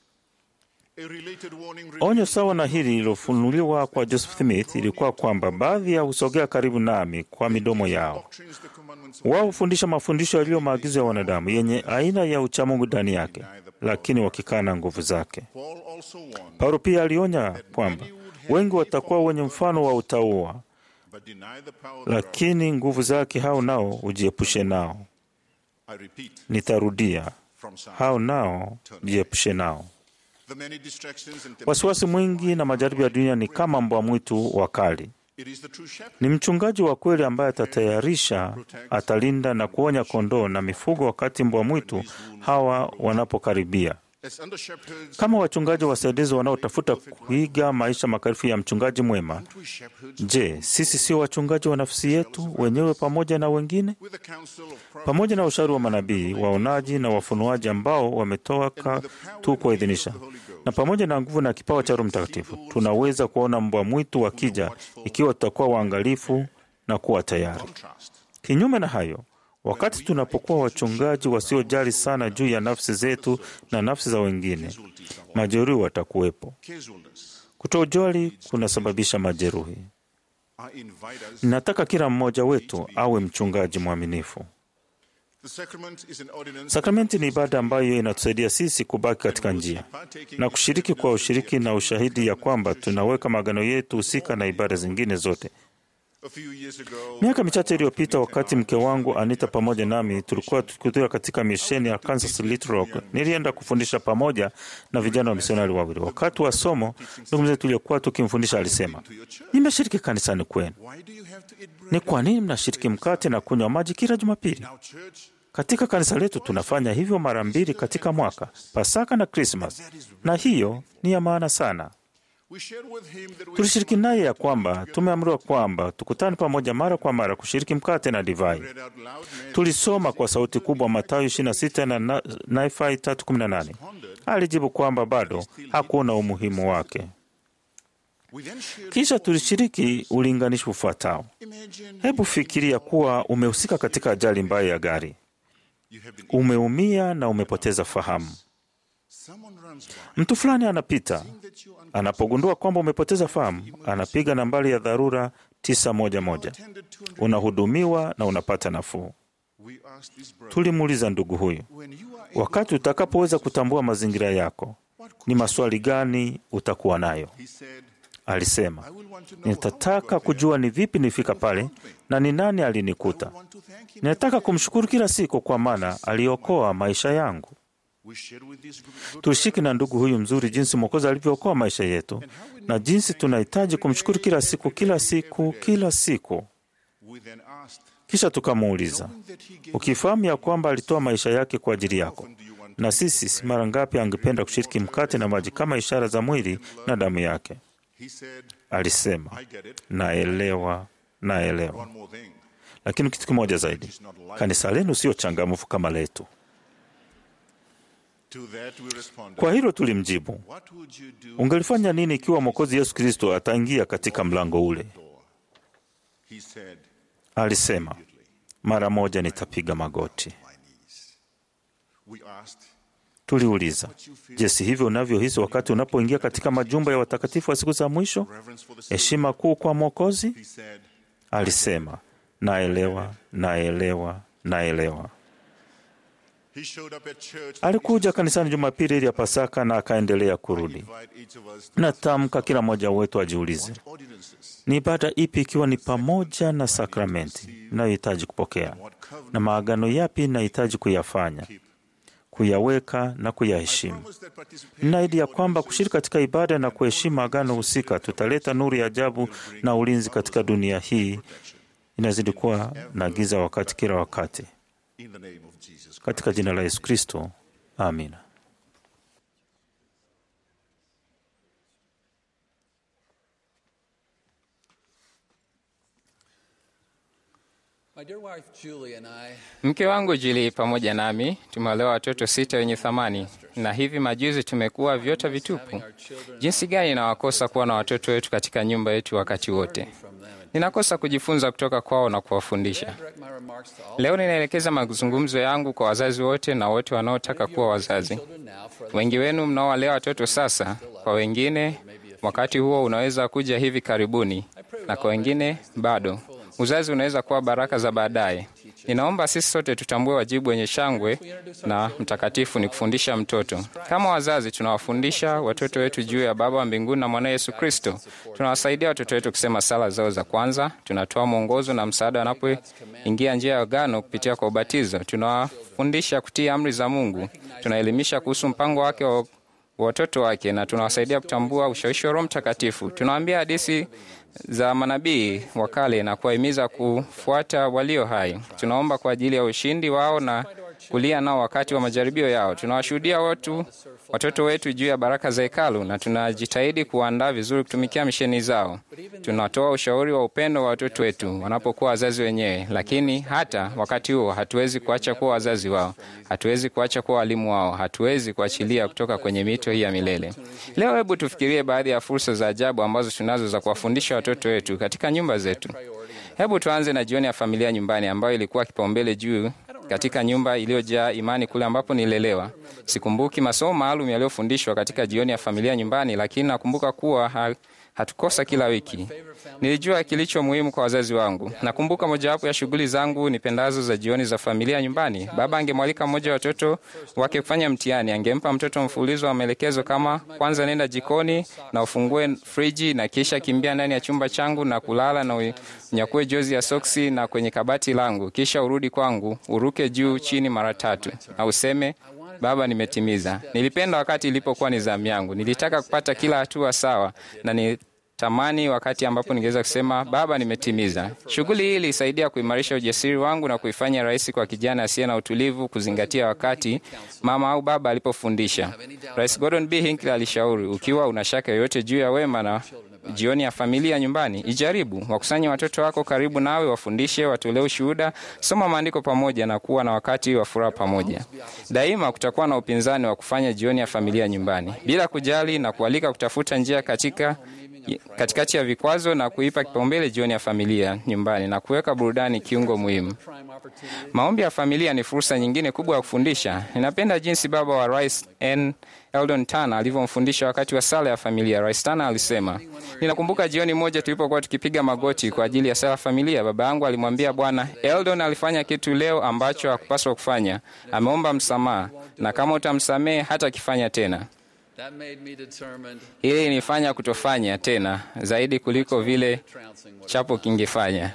Onyo sawa na hili lililofunuliwa kwa Joseph Smith ilikuwa kwamba baadhi ya husogea karibu nami kwa midomo yao. Wao hufundisha mafundisho yaliyo maagizo ya wanadamu yenye aina ya uchamungu ndani yake, lakini wakikana nguvu zake. Paulo pia alionya kwamba wengi watakuwa wenye mfano wa utauwa, lakini nguvu zake hao nao ujiepushe nao. Nitarudia, hao nao jiepushe nao. Wasiwasi mwingi na majaribu ya dunia ni kama mbwa mwitu wakali. Ni mchungaji wa kweli ambaye atatayarisha, atalinda na kuonya kondoo na mifugo wakati mbwa mwitu hawa wanapokaribia. Kama wachungaji wasaidizi wanaotafuta kuiga maisha makarifu ya mchungaji mwema, je, sisi sio wachungaji wa nafsi yetu wenyewe pamoja na wengine? Pamoja na ushauri wa manabii, waonaji na wafunuaji ambao wametoka tu kuidhinisha, na pamoja na nguvu na kipawa cha Roho Mtakatifu, tunaweza kuona mbwa mwitu wakija ikiwa tutakuwa waangalifu na kuwa tayari. Kinyume na hayo Wakati tunapokuwa wachungaji wasiojali sana juu ya nafsi zetu na nafsi za wengine, majeruhi watakuwepo. Kutojali kunasababisha majeruhi. Ninataka kila mmoja wetu awe mchungaji mwaminifu. Sakramenti ni ibada ambayo inatusaidia sisi kubaki katika njia na kushiriki kwa ushiriki na ushahidi ya kwamba tunaweka maagano yetu husika na ibada zingine zote. Miaka michache iliyopita, wakati mke wangu Anita pamoja nami tulikuwa tukihudhuria katika misheni ya Kansas Little Rock, nilienda kufundisha pamoja na vijana wa misionari wawili. Wakati wa somo, ndugu mzee tuliokuwa tukimfundisha alisema, nimeshiriki kanisani kwenu, ni kwa nini mnashiriki mkate na kunywa maji kila Jumapili? Katika kanisa letu tunafanya hivyo mara mbili katika mwaka, Pasaka na Krismas, na hiyo ni ya maana sana. Tulishiriki naye ya kwamba tumeamriwa kwamba tukutane pamoja mara kwa mara kushiriki mkate na divai. Tulisoma kwa sauti kubwa Mathayo 26 na Nahefai 3:18. Alijibu kwamba bado hakuona umuhimu wake. Kisha tulishiriki ulinganishi ufuatao. Hebu fikiria kuwa umehusika katika ajali mbaya ya gari, umeumia na umepoteza fahamu. Mtu fulani anapita, anapogundua kwamba umepoteza fahamu, anapiga nambari ya dharura 911. Unahudumiwa na unapata nafuu. Tulimuuliza ndugu huyu, wakati utakapoweza kutambua mazingira yako, ni maswali gani utakuwa nayo? Alisema, nitataka kujua ni vipi nifika pale na ni nani alinikuta. Ninataka kumshukuru kila siku kwa maana aliokoa maisha yangu. Tushiki na ndugu huyu mzuri jinsi Mwokozi alivyookoa maisha yetu na jinsi tunahitaji kumshukuru kila siku, kila siku, kila siku. Kisha tukamuuliza, ukifahamu ya kwamba alitoa maisha yake kwa ajili yako, na sisi si mara ngapi angependa kushiriki mkate na maji kama ishara za mwili na damu yake? Alisema, naelewa, naelewa. Lakini kitu kimoja zaidi, kanisa lenu sio changamfu kama letu. Kwa hilo tulimjibu, ungelifanya nini ikiwa Mwokozi Yesu Kristo ataingia katika mlango ule? Alisema, mara moja nitapiga magoti. Tuliuliza, je, si hivyo unavyohisi wakati unapoingia katika majumba ya watakatifu wa siku za mwisho? Heshima kuu kwa Mwokozi? Alisema, naelewa, naelewa, naelewa. Alikuja kanisani Jumapili ili ya Pasaka na akaendelea kurudi. Natamka kila mmoja wetu ajiulize, ni ibada ipi, ikiwa ni pamoja na sakramenti inayohitaji kupokea na maagano yapi inahitaji kuyafanya, kuyaweka na kuyaheshimu. Ninaahidi ya kwamba kushiriki katika ibada na kuheshimu agano husika tutaleta nuru ya ajabu na ulinzi katika dunia hii inazidi kuwa na giza wakati kila wakati. Katika jina la Yesu Kristo, amina. Mke wangu Julie pamoja nami tumeolewa watoto sita wenye thamani, na hivi majuzi tumekuwa vyota vitupu. Jinsi gani inawakosa kuwa na watoto wetu katika nyumba yetu wakati wote. Ninakosa kujifunza kutoka kwao na kuwafundisha. Leo ninaelekeza mazungumzo yangu kwa wazazi wote na wote wanaotaka kuwa wazazi. Wengi wenu mnaowalea watoto sasa, kwa wengine wakati huo unaweza kuja hivi karibuni, na kwa wengine bado. Uzazi unaweza kuwa baraka za baadaye. Ninaomba sisi sote tutambue wajibu wenye shangwe na mtakatifu ni kufundisha mtoto. Kama wazazi, tunawafundisha watoto wetu juu ya Baba wa mbinguni na mwana Yesu Kristo. Tunawasaidia watoto wetu kusema sala zao za kwanza. Tunatoa mwongozo na msaada wanapoingia njia ya agano kupitia kwa ubatizo. Tunawafundisha kutii amri za Mungu. Tunaelimisha kuhusu mpango wake wa watoto wake na tunawasaidia kutambua ushawishi wa Roho Mtakatifu. Tunawaambia hadithi za manabii wa kale na kuwahimiza kufuata walio hai. Tunaomba kwa ajili ya ushindi wao na kulia nao wakati wa majaribio yao. Tunawashuhudia watu watoto wetu juu ya baraka za hekalu na tunajitahidi kuwaandaa vizuri kutumikia misheni zao. Tunatoa ushauri wa upendo wa watoto wetu wanapokuwa wazazi wenyewe, lakini hata wakati huo hatuwezi kuacha kuwa wazazi wao, hatuwezi kuacha kuwa walimu wao, hatuwezi kuachilia kutoka kwenye mito hii ya milele. Leo hebu tufikirie baadhi ya fursa za ajabu ambazo tunazo za kuwafundisha watoto wetu katika nyumba zetu. Hebu tuanze na jioni ya familia nyumbani, ambayo ilikuwa kipaumbele juu katika nyumba iliyojaa imani kule ambapo nililelewa. Sikumbuki masomo maalum yaliyofundishwa katika jioni ya familia nyumbani, lakini nakumbuka kuwa ha hatukosa kila wiki. Nilijua kilicho muhimu kwa wazazi wangu. Nakumbuka mojawapo ya shughuli zangu nipendazo za jioni za familia nyumbani. Baba angemwalika mmoja wa watoto wake kufanya mtihani. Angempa mtoto mfululizo wa maelekezo kama, kwanza nenda jikoni na ufungue friji, na kisha kimbia ndani ya chumba changu na kulala na unyakue jozi ya soksi na kwenye kabati langu, kisha urudi kwangu, uruke juu chini mara tatu na useme Baba, nimetimiza. Nilipenda wakati ilipokuwa ni zamu yangu. Nilitaka kupata kila hatua sawa na ni tamani wakati ambapo ningeweza kusema Baba, nimetimiza. Shughuli hii ilisaidia kuimarisha ujasiri wangu na kuifanya rahisi kwa kijana asiye na utulivu kuzingatia wakati mama au baba alipofundisha. Rais Gordon B. Hinckley alishauri, ukiwa una shaka yoyote juu ya wema na jioni ya familia nyumbani, ijaribu. Wakusanye watoto wako karibu nawe, wafundishe, watolee ushuhuda, soma maandiko pamoja na kuwa na wakati wa furaha pamoja. Daima kutakuwa na upinzani wa kufanya jioni ya familia nyumbani, bila kujali na kualika kutafuta njia katika katikati ya vikwazo na kuipa kipaumbele jioni ya familia nyumbani na kuweka burudani kiungo muhimu. Maombi ya familia ni fursa nyingine kubwa ya kufundisha. Ninapenda jinsi baba wa Rais N. Eldon Tana alivyomfundisha wakati wa sala ya familia. Rais Tana alisema, ninakumbuka jioni moja tulipokuwa tukipiga magoti kwa ajili ya sala ya familia. Baba yangu alimwambia Bwana, Eldon alifanya kitu leo ambacho hakupaswa kufanya. Ameomba msamaha, na kama utamsamehe hata akifanya tena ili inifanya kutofanya tena zaidi kuliko vile chapo kingefanya.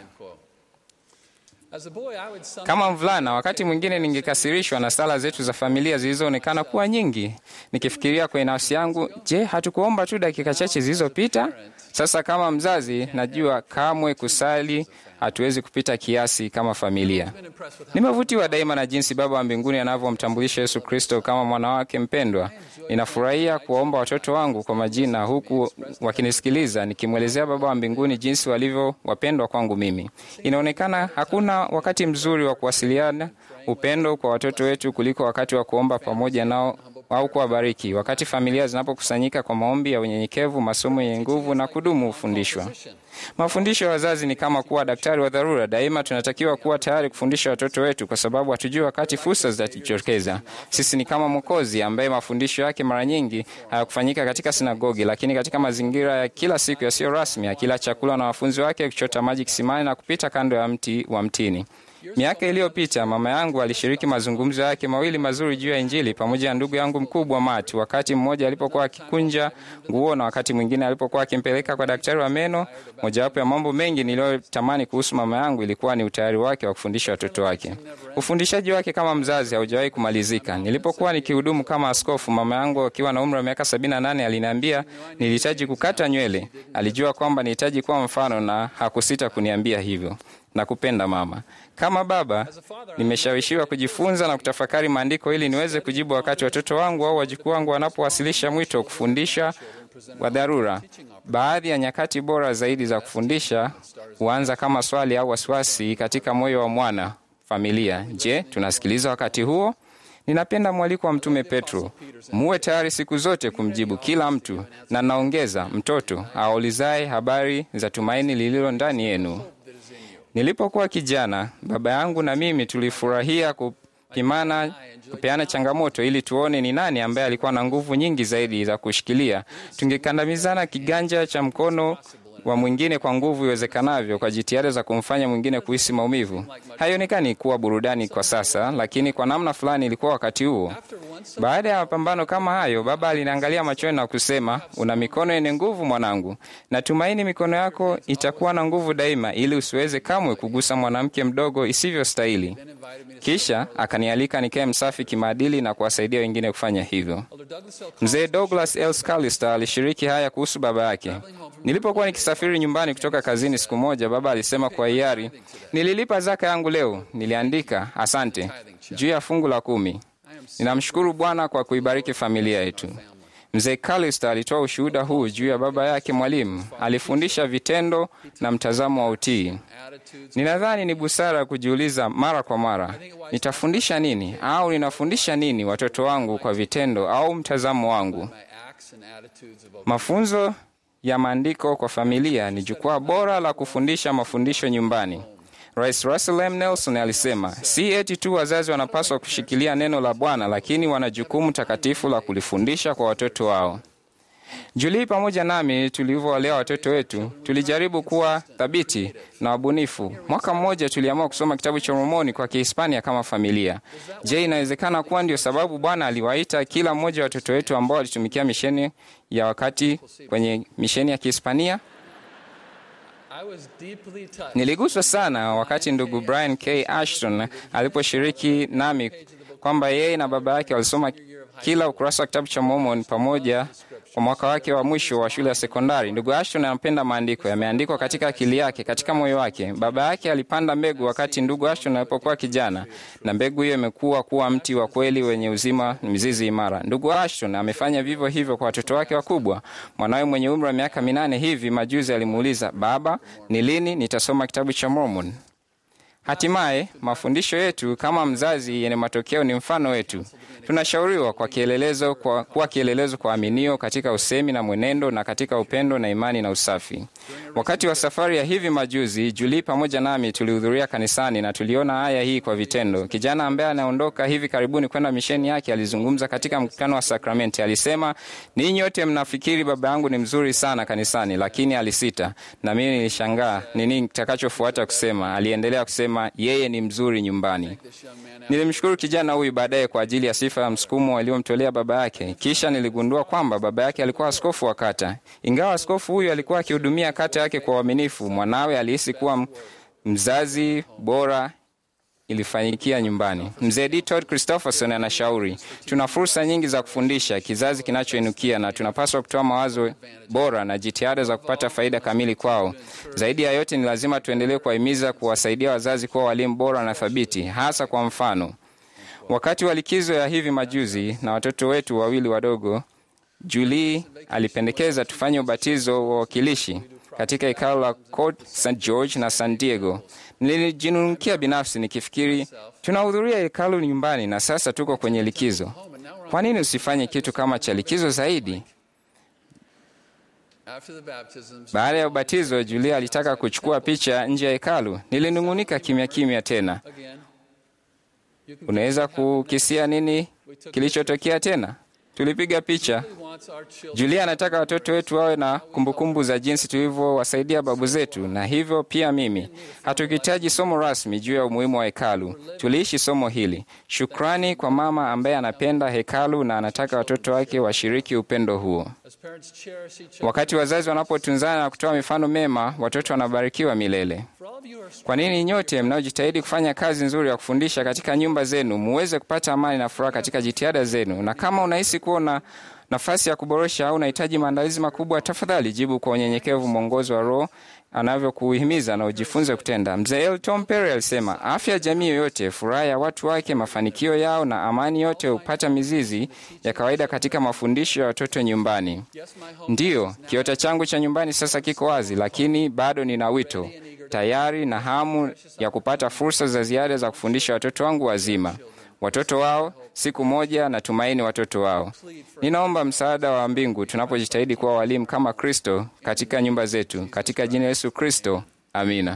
Kama mvulana, wakati mwingine ningekasirishwa na sala zetu za familia zilizoonekana kuwa nyingi, nikifikiria kwenye nafsi yangu, je, hatukuomba tu dakika chache zilizopita? Sasa kama mzazi, najua kamwe kusali hatuwezi kupita kiasi kama familia. Nimevutiwa daima na jinsi Baba wa mbinguni anavyomtambulisha Yesu Kristo kama mwana wake mpendwa. Ninafurahia kuwaomba watoto wangu kwa majina, huku wakinisikiliza nikimwelezea Baba wa mbinguni jinsi walivyo wapendwa kwangu mimi. Inaonekana hakuna wakati mzuri wa kuwasiliana upendo kwa watoto wetu kuliko wakati wa kuomba pamoja nao au kuwabariki. Wakati familia zinapokusanyika kwa maombi ya unyenyekevu, masomo yenye nguvu na kudumu hufundishwa. Mafundisho ya wazazi ni kama kuwa daktari wa dharura. Daima tunatakiwa kuwa tayari kufundisha watoto wetu, kwa sababu hatujui wakati fursa zitajitokeza. Sisi ni kama Mwokozi ambaye mafundisho yake mara nyingi hayakufanyika katika sinagogi, lakini katika mazingira ya kila siku yasiyo rasmi, akila chakula na wanafunzi wake, kuchota maji kisimani na kupita kando ya mti wa mtini. Miaka iliyopita mama yangu alishiriki mazungumzo yake mawili mazuri juu ya Injili pamoja na ndugu yangu mkubwa Matt, wakati mmoja alipokuwa akikunja nguo na wakati mwingine alipokuwa akimpeleka kwa daktari wa meno. Mojawapo ya mambo mengi niliyotamani kuhusu mama yangu ilikuwa ni utayari wake wa kufundisha watoto wake. Ufundishaji wake kama mzazi haujawahi kumalizika. Nilipokuwa nikihudumu kama askofu, mama yangu akiwa na umri wa miaka 78 aliniambia nilihitaji kukata nywele. Alijua kwamba nihitaji kuwa mfano na hakusita kuniambia hivyo na kupenda mama. Kama baba, nimeshawishiwa kujifunza na kutafakari maandiko ili niweze kujibu wakati watoto wangu au wajukuu wangu wanapowasilisha mwito wa kufundisha wa dharura. Baadhi ya nyakati bora zaidi za kufundisha huanza kama swali au wasiwasi katika moyo wa mwana familia. Je, tunasikiliza wakati huo? Ninapenda mwaliko wa Mtume Petro, muwe tayari siku zote kumjibu kila mtu, na naongeza, mtoto aulizaye habari za tumaini lililo ndani yenu. Nilipokuwa kijana, baba yangu na mimi tulifurahia kupimana, kupeana changamoto ili tuone ni nani ambaye alikuwa na nguvu nyingi zaidi za kushikilia. Tungekandamizana kiganja cha mkono wa mwingine kwa nguvu iwezekanavyo, kwa jitihada za kumfanya mwingine kuhisi maumivu. Haionekani kuwa burudani kwa sasa, lakini kwa namna fulani ilikuwa wakati huo. Baada ya mapambano kama hayo, baba aliniangalia machoni na kusema, una mikono yenye nguvu mwanangu, natumaini mikono yako itakuwa na nguvu daima, ili usiweze kamwe kugusa mwanamke mdogo isivyostahili. Kisha akanialika nikae msafi kimaadili na kuwasaidia wengine kufanya hivyo. Mzee Douglas L. Scallister alishiriki haya kuhusu baba yake. Nilipokuwa nikisafiri nyumbani kutoka kazini siku moja, baba alisema kwa hiari, nililipa zaka yangu leo. Niliandika asante juu ya fungu la kumi. Ninamshukuru Bwana kwa kuibariki familia yetu. Mzee Callister alitoa ushuhuda huu juu ya baba yake mwalimu. Alifundisha vitendo na mtazamo wa utii. Ninadhani ni busara kujiuliza mara kwa mara, nitafundisha nini au ninafundisha nini watoto wangu kwa vitendo au mtazamo wangu? Mafunzo ya maandiko kwa familia ni jukwaa bora la kufundisha mafundisho nyumbani. Rais Russell M. Nelson alisema, si eti tu wazazi wanapaswa kushikilia neno la Bwana, lakini wana jukumu takatifu la kulifundisha kwa watoto wao. Julii pamoja nami tulivyowalea watoto wetu, tulijaribu kuwa thabiti na wabunifu. Mwaka mmoja tuliamua kusoma kitabu cha Mormoni kwa Kihispania kama familia. Je, inawezekana kuwa ndio sababu Bwana aliwaita kila mmoja wa watoto wetu ambao walitumikia misheni ya wakati kwenye misheni ya Kihispania? Niliguswa sana wakati ndugu Brian K. Ashton aliposhiriki nami kwamba yeye na baba yake walisoma kila ukurasa wa kitabu cha Mormon pamoja kwa mwaka wake wa mwisho wa shule ya sekondari. Ndugu Ashton anapenda maandiko, yameandikwa katika akili yake, katika moyo wake. Baba yake alipanda mbegu wakati ndugu Ashton alipokuwa kijana, na mbegu hiyo imekuwa kuwa mti wa kweli wenye uzima, mizizi imara. Ndugu Ashton amefanya vivyo hivyo kwa watoto wake wakubwa. Mwanawe mwenye umri wa miaka minane hivi majuzi alimuuliza, baba, ni lini nitasoma kitabu cha Mormon? Hatimaye mafundisho yetu kama mzazi yenye matokeo ni mfano wetu. Tunashauriwa kwa kielelezo kwa, kuwa kielelezo kwa aminio katika usemi na mwenendo na katika upendo na imani na usafi. Wakati wa safari ya hivi majuzi, Julii pamoja nami tulihudhuria kanisani na tuliona aya hii kwa vitendo. Kijana ambaye anaondoka hivi karibuni kwenda misheni yake alizungumza katika mkutano wa sakramenti. Alisema, ninyi wote mnafikiri baba yangu ni mzuri sana kanisani, lakini alisita, na mimi nilishangaa nini kitakachofuata kusema. Aliendelea kusema yeye ni mzuri nyumbani. Nilimshukuru kijana huyu baadaye kwa ajili ya sifa ya msukumo aliyomtolea baba yake. Kisha niligundua kwamba baba yake alikuwa askofu wa kata. Ingawa askofu huyu alikuwa akihudumia kata yake kwa uaminifu, mwanawe alihisi kuwa mzazi bora ilifanyikia nyumbani. Mzee D. Todd Christopherson anashauri, tuna fursa nyingi za kufundisha kizazi kinachoinukia na tunapaswa kutoa mawazo bora na jitihada za kupata faida kamili kwao. Zaidi ya yote, ni lazima tuendelee kuwahimiza kuwasaidia wazazi kuwa walimu bora na thabiti, hasa kwa mfano wakati wa likizo ya hivi majuzi na watoto wetu wawili wadogo, Julie alipendekeza tufanye ubatizo wa wakilishi katika hekalo la Court St George na San Diego. Nilijinunukia binafsi nikifikiri tunahudhuria hekalu nyumbani na sasa tuko kwenye likizo. Kwa nini usifanye kitu kama cha likizo zaidi? Baada ya ubatizo, Julia alitaka kuchukua picha nje ya hekalu. Nilinung'unika kimya kimya tena. Unaweza kukisia nini kilichotokea tena? Tulipiga picha. Julia anataka watoto wetu wawe na kumbukumbu za jinsi tulivyowasaidia babu zetu, na hivyo pia mimi. Hatukuhitaji somo rasmi juu ya umuhimu wa hekalu. Tuliishi somo hili. Shukrani kwa mama ambaye anapenda hekalu na anataka watoto wake washiriki upendo huo. Wakati wazazi wanapotunzana na kutoa mifano mema, watoto wanabarikiwa milele. Kwa nini nyote mnaojitahidi kufanya kazi nzuri ya kufundisha katika nyumba zenu muweze kupata amani na furaha katika jitihada zenu? Na kama unahisi kuwa na nafasi ya kuboresha au unahitaji maandalizi makubwa, tafadhali jibu kwa unyenyekevu mwongozo wa Roho anavyokuhimiza na ujifunze kutenda. Mzee Elton Perry alisema, afya ya jamii yoyote, furaha ya watu wake, mafanikio yao na amani yote hupata mizizi ya kawaida katika mafundisho ya watoto nyumbani. Ndiyo, kiota changu cha nyumbani sasa kiko wazi, lakini bado nina wito tayari na hamu ya kupata fursa za ziada za kufundisha watoto wangu wazima, watoto wao siku moja, na tumaini watoto wao. Ninaomba msaada wa mbingu tunapojitahidi kuwa walimu kama Kristo katika nyumba zetu, katika jina Yesu Kristo, amina.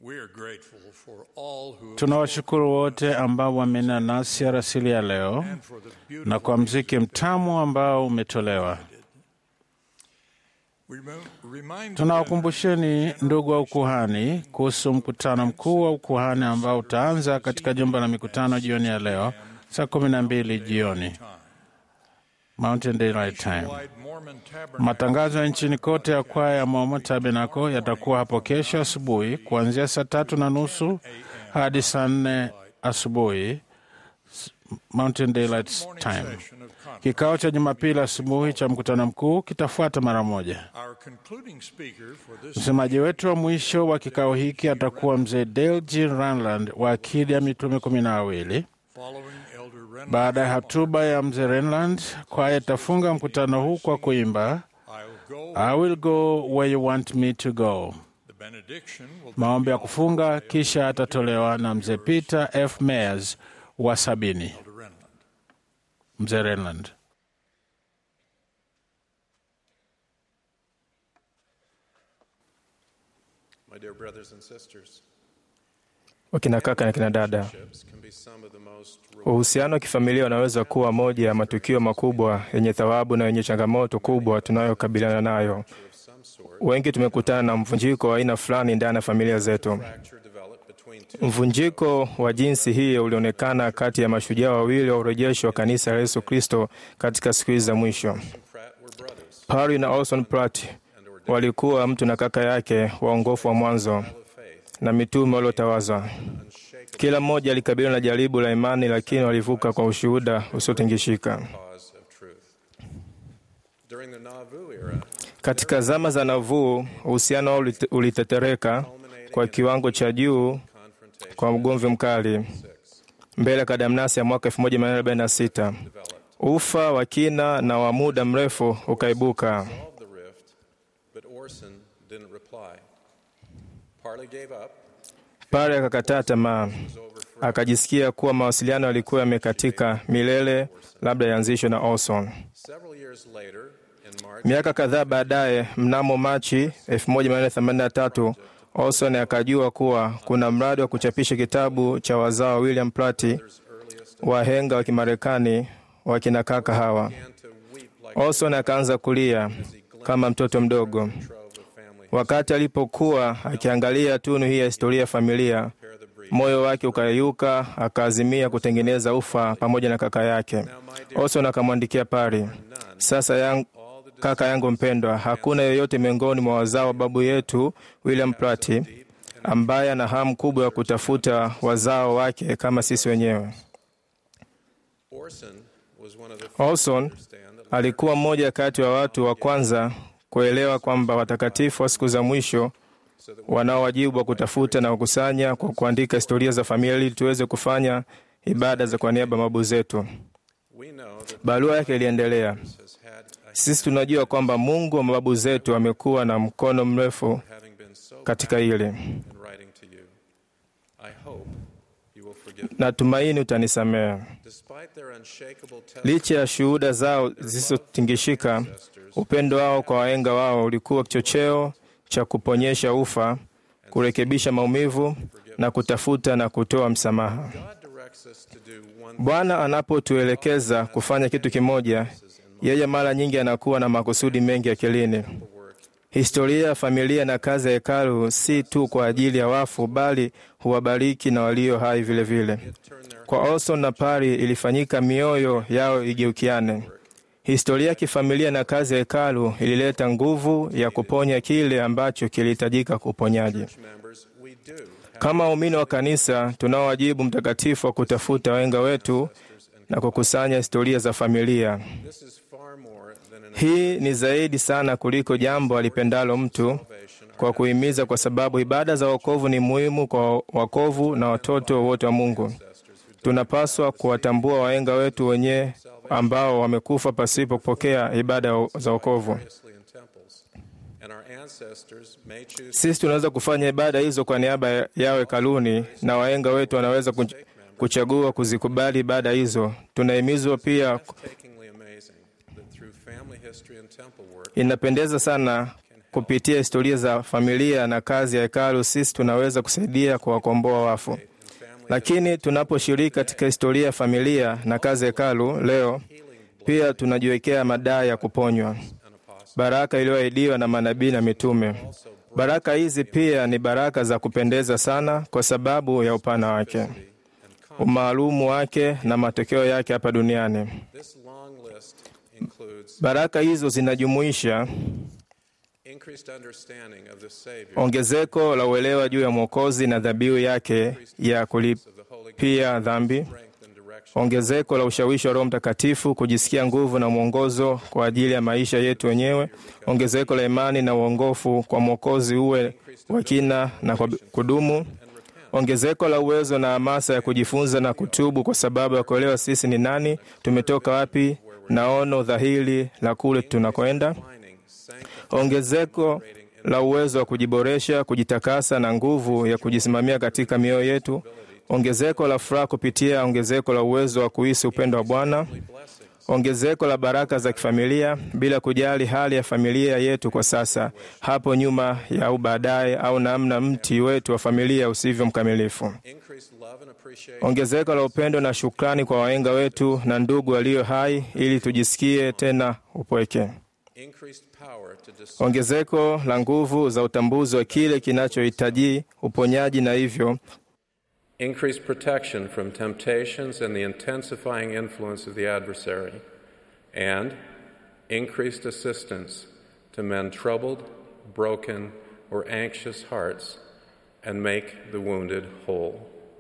We are grateful for all who have Tunawashukuru wote ambao wamenena nasi arasili ya leo and for the beautiful na kwa mziki mtamu ambao umetolewa. Remo- remind Tunawakumbusheni ndugu wa ukuhani kuhusu mkutano mkuu wa ukuhani ambao utaanza katika jumba la mikutano jioni ya leo saa kumi na mbili jioni Mountain Daylight Time. Wide Mormon Tabernacle Matangazo ya nchini kote ya kwaya ya Mormon Tabernacle yatakuwa hapo kesho asubuhi kuanzia saa tatu na nusu hadi saa nne asubuhi Mountain Daylight Time. session of conference. Kikao cha Jumapili asubuhi cha mkutano mkuu kitafuata mara moja. Our concluding speaker for this Msemaji wetu wa mwisho wa kikao hiki atakuwa mzee Dale G. Ranland wa Akili ya Mitume kumi na wawili. following Elder Ren Baada ya hotuba ya mzee Renland, kwaya itafunga mkutano huu kwa kuimba I'll go. I will go where you want me to go. The benediction will Maombi ya kufunga kisha atatolewa na mzee Peter F. Mayers wa sabini. Elder Renland. Mzee Renland. My dear brothers and sisters, wakina kaka na kina dada. ships can be some of the most Uhusiano wa kifamilia unaweza kuwa moja ya matukio makubwa yenye thawabu na yenye changamoto kubwa tunayokabiliana nayo. of some sort. Wengi tumekutana na mvunjiko wa aina fulani ndani ya familia zetu. Fracture developed between two Mvunjiko wa jinsi hii ulionekana kati ya mashujaa wawili wa urejesho wa kanisa la Yesu Kristo katika siku hizi za mwisho. Pratt were brothers Parry na Orson Pratt walikuwa mtu na kaka yake waongofu wa mwanzo of faith, na mitume waliotawazwa. unshakable Kila mmoja alikabiliwa na jaribu la imani, lakini walivuka kwa ushuhuda usiotingishika. cause of truth. During the Nauvoo era, Katika zama za Navuu, uhusiano wao ulite- ulitetereka kwa kiwango cha juu confrontation kwa ugomvi mkali mbele ya kadamnasi ya mwaka 1846. Ufa wa kina na wa muda mrefu ukaibuka. solved the rift, but Orson didn't reply. Parley gave up, Pale akakataa tamaa, akajisikia kuwa mawasiliano yalikuwa yamekatika milele, labda yaanzishwe na Orson. Several years later, in March, Miaka kadhaa baadaye, mnamo Machi 1883, Orson akajua kuwa kuna mradi wa kuchapisha kitabu cha wazao wa William Platt, wahenga wa Kimarekani wa kina kaka hawa. began to weep like Orson akaanza kulia kama mtoto mdogo a trove of family wakati alipokuwa akiangalia tunu hii ya historia ya familia. repair the breach. Moyo wake ukayeyuka, akaazimia kutengeneza ufa pamoja na kaka yake. Orson akamwandikia Pari, sasa yang, kaka yangu mpendwa, hakuna yeyote miongoni mwa wazao wa babu yetu William Platt ambaye ana hamu kubwa ya kutafuta wazao wake kama sisi wenyewe. Orson was one of the first Orson to understand that alikuwa mmoja kati wa watu wa kwanza kuelewa kwamba watakatifu wa siku za mwisho wanao wajibu wa kutafuta na kukusanya kwa kuandika historia za familia ili tuweze kufanya ibada za kwa niaba ya mababu zetu. we know that Barua yake iliendelea. has had a Sisi tunajua kwamba Mungu wa mababu zetu amekuwa na mkono mrefu having been so katika hili. in writing to you. I hope you will forgive me. Natumaini utanisamehe. Despite their unshakable Licha ya shuhuda zao zisizotingishika, upendo wao kwa wahenga wao ulikuwa kichocheo cha kuponyesha ufa, kurekebisha maumivu na kutafuta na kutoa msamaha. God directs us to do one Bwana anapotuelekeza kufanya kitu kimoja, yeye mara nyingi anakuwa na makusudi mengi akilini. work Historia ya familia na kazi ya hekalu si tu kwa ajili ya wafu, bali huwabariki na walio hai vilevile vile. turn their Kwa Orson na Pari ilifanyika mioyo yao igeukiane. Historia ya kifamilia na kazi ya hekalu ilileta nguvu ya kuponya kile ambacho kilihitajika kwa uponyaji. members. We do have Kama waumini wa kanisa, tunao wajibu mtakatifu wa kutafuta wahenga wetu na kukusanya historia za familia. this is far more than an Hii ni zaidi sana kuliko jambo alipendalo mtu kwa kuhimiza, kwa sababu ibada za wokovu ni muhimu kwa wakovu na watoto wote wa Mungu. Tunapaswa kuwatambua wahenga wetu wenyewe ambao wamekufa pasipo kupokea ibada za wokovu. seriously in temples, and our ancestors may choose Sisi tunaweza kufanya ibada hizo kwa niaba yao hekaluni, na wahenga wetu wanaweza kuch- kuchagua kuzikubali ibada hizo. Tunahimizwa pia, takingly amazing that through family history and temple work inapendeza sana can kupitia historia za familia na kazi ya hekalu, sisi tunaweza kusaidia kuwakomboa wafu. Lakini tunaposhiriki katika historia ya familia na kazi ya hekalu leo, pia tunajiwekea madai ya kuponywa, baraka iliyoahidiwa na manabii na mitume. Baraka hizi pia ni baraka za kupendeza sana kwa sababu ya upana wake, umaalumu wake na matokeo yake hapa duniani. This long list includes Baraka hizo zinajumuisha increased understanding of the Savior, ongezeko la uelewa juu ya Mwokozi na dhabihu yake ya kulipia dhambi, ongezeko la ushawishi wa Roho Mtakatifu, kujisikia nguvu na mwongozo kwa ajili ya maisha yetu wenyewe, ongezeko la imani na uongofu kwa Mwokozi uwe wa kina na kwa kudumu, ongezeko la uwezo na hamasa ya kujifunza na kutubu kwa sababu ya kuelewa sisi ni nani, tumetoka wapi, na ono dhahiri la kule tunakwenda, ongezeko la uwezo wa kujiboresha, kujitakasa na nguvu ya kujisimamia katika mioyo yetu, ongezeko la furaha kupitia ongezeko la uwezo wa kuhisi upendo wa Bwana, ongezeko la baraka za kifamilia bila kujali hali ya familia yetu kwa sasa, hapo nyuma ya au baadaye, au namna mti wetu wa familia usivyo mkamilifu, increased love and appreciation, ongezeko la upendo na shukrani kwa wahenga wetu na ndugu walio hai, ili tujisikie tena upweke increased power to discern ongezeko la nguvu za utambuzi wa kile kinachohitaji uponyaji na hivyo increased protection from temptations and the intensifying influence of the adversary, and increased assistance to mend troubled, broken, or anxious hearts and make the wounded whole.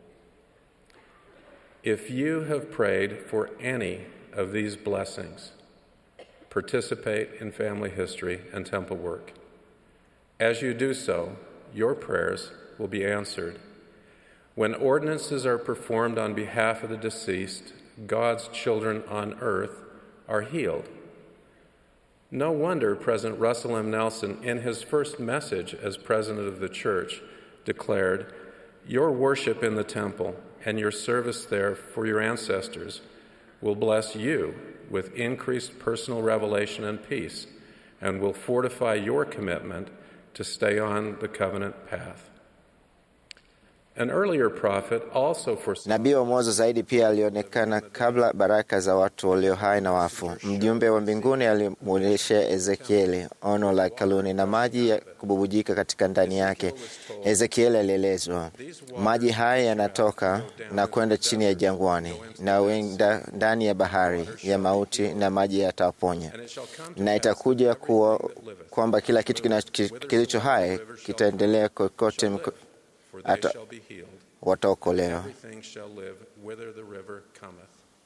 If you have prayed for any of these blessings, participate in family history and temple work. As you do so, your prayers will be answered. When ordinances are performed on behalf of the deceased, God's children on earth are healed. No wonder President Russell M. Nelson, in his first message as president of the church, declared, Your worship in the temple and your service there for your ancestors will bless you with increased personal revelation and peace, and will fortify your commitment to stay on the covenant path. An earlier prophet also foresaw Nabii wa mwanzo zaidi pia alionekana kabla baraka za watu walio hai na wafu. Mjumbe wa mbinguni alimwonyesha Ezekieli ono la hekaluni na maji ya kububujika katika ndani yake. Ezekieli alielezwa, maji haya yanatoka na kwenda chini ya jangwani na wenda ndani ya bahari ya mauti, na maji yatawaponya. Na itakuja kuwa kwamba kila kitu kina- ki- kilicho hai kitaendelea kokote mko- for they ata- shall be healed. wataokolewa. Everything shall live whither the river cometh.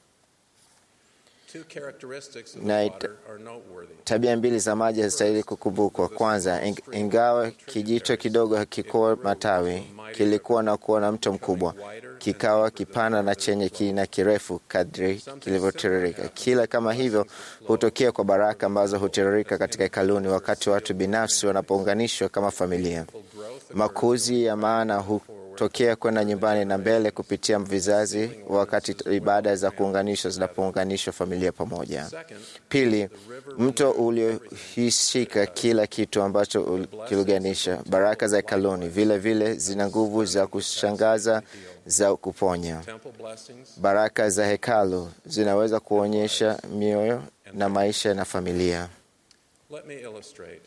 Two characteristics of Na the it- water are noteworthy. Tabia mbili za maji hazistahili kukumbukwa. Kwanza, ing- ingawa kijito kidogo hakikuwa matawi, kilikuwa na kuwa na mto mkubwa, kikawa kipana na chenye kina kirefu kadri kilivyotiririka. Kila kama hivyo hutokea kwa baraka ambazo hutiririka katika hekaluni wakati watu binafsi wanapounganishwa kama familia. Makuzi ya maana hutokea kwenda nyumbani na mbele kupitia vizazi, wakati ibada za kuunganishwa zinapounganishwa familia pamoja. Pili, mto uliohishika kila kitu ambacho ul- kiliunganisha. Baraka za hekaluni vile vile zina nguvu za kushangaza za kuponya. Temple blessings Baraka za hekalu zinaweza kuonyesha mioyo na maisha na familia. Let me illustrate.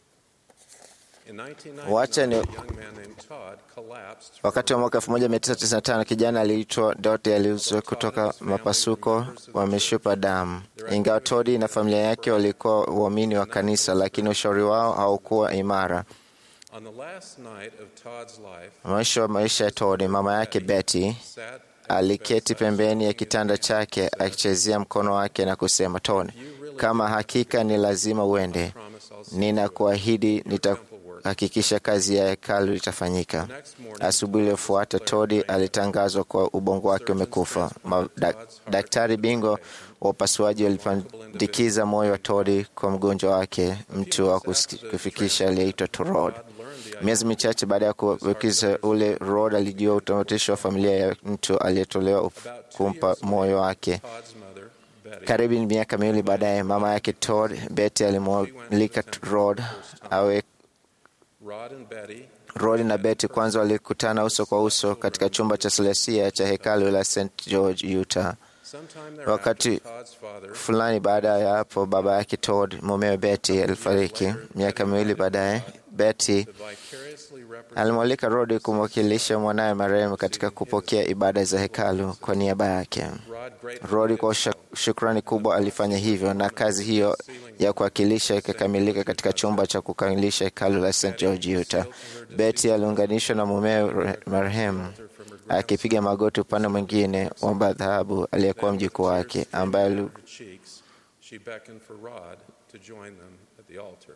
In Wacha 1999, ni- a young man named Todd collapsed Wakati wa mwaka 1995 kijana aliitwa Dote aliuzwa kutoka mapasuko wa mishipa damu. Ingawa Todi na familia yake walikuwa waumini wa kanisa, lakini ushauri wao haukuwa imara. on the last night of Todd's life. Mwisho wa maisha ya Todi, mama yake Betty Sat aliketi pembeni ya kitanda chake akichezea mkono wake na kusema, Tony, kama hakika ni lazima uende, ninakuahidi nitahakikisha kazi ya hekalu itafanyika. Asubuhi iliyofuata Todi alitangazwa kwa ubongo wake umekufa. Ma- dak- Daktari bingwa wa upasuaji walipandikiza moyo wa Todi kwa mgonjwa wake, mtu wa kusi- kufikisha aliyeitwa Torod. Miezi michache baada ya kuwekiza ule Rod alijua utamatisho wa familia ya mtu aliyetolewa up- kumpa moyo wake. Todd's mother, Karibu miaka miwili baadaye, mama yake Todd, Betty alimwalika Rod awe Rod and Betty Rod na Betty kwanza walikutana uso kwa uso katika chumba cha Celestia cha hekalu la St. George, Utah. Wakati fulani baada ya hapo, baba yake Todd, mumewe Betty, alifariki. Miaka miwili baadaye, Betty alimwalika Rod kumwakilisha mwanawe marehemu katika kupokea ibada za hekalu kwa niaba yake. Rod kwa shukrani kubwa alifanya hivyo, na kazi hiyo ya kuwakilisha ikakamilika katika chumba cha kukamilisha hekalu la St. George, Utah. Betty aliunganishwa na mumewe marehemu akipiga magoti upande mwingine wa madhabahu aliyekuwa mjukuu wake ambaye She beckoned for Rod to join them at the altar.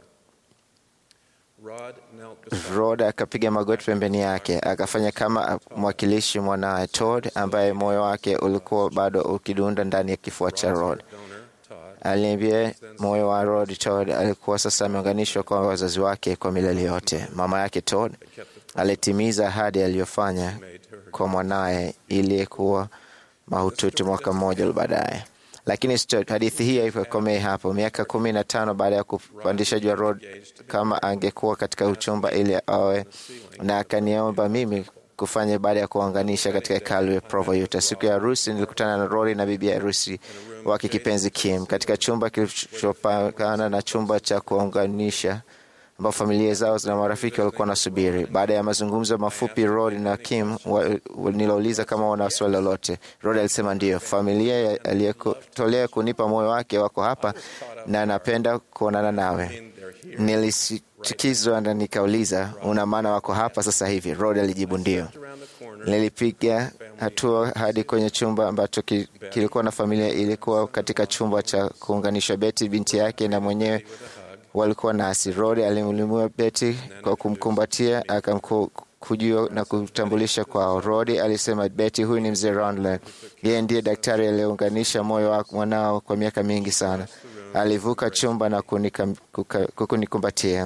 Rod knelt beside Rod akapiga magoti pembeni yake, akafanya kama mwakilishi mwanawe Todd, ambaye moyo wake ulikuwa bado ukidunda ndani ya kifua cha Rod. Aliambia moyo wa Rod Todd alikuwa sasa ameunganishwa kwa wazazi wake kwa milele yote. Mama yake Todd alitimiza ahadi aliyofanya kwa mwanaye iliyekuwa mahututi mwaka mmoja baadaye. Lakini hadithi hii haikomei hapo. Miaka kumi na tano baada ya kupandisha juu ya Rod kama angekuwa katika uchumba ili awe na akaniomba mimi kufanya ibada ya kuunganisha katika hekalu ya Provo, Utah. Siku ya harusi nilikutana na Rory na bibi harusi wake kipenzi Kim katika chumba kilichopakana na chumba cha kuunganisha ambao familia zao na marafiki walikuwa wanasubiri. Baada ya mazungumzo mafupi, Rod na Kim nilouliza kama wana swali lolote. Rod alisema ndiyo, familia aliyetolea kunipa moyo wake wako hapa na anapenda kuonana nawe. Nilisikizwa na nikauliza, una maana wako hapa sasa hivi? Rod alijibu ndiyo. Nilipiga hatua hadi kwenye chumba ambacho kilikuwa na familia. Ilikuwa katika chumba cha kuunganisha. Betty binti yake na mwenyewe walikuwa nasi. Rod alimlimua Betty kwa kumkumbatia akamkujua na kutambulisha kwao. Rod alisema, Betty, huyu ni mzee Randle, yeye ndiye daktari aliyeunganisha moyo wa mwanao kwa miaka mingi sana. Alivuka chumba na kunikumbatia,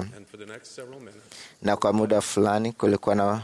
na kwa muda fulani kulikuwa na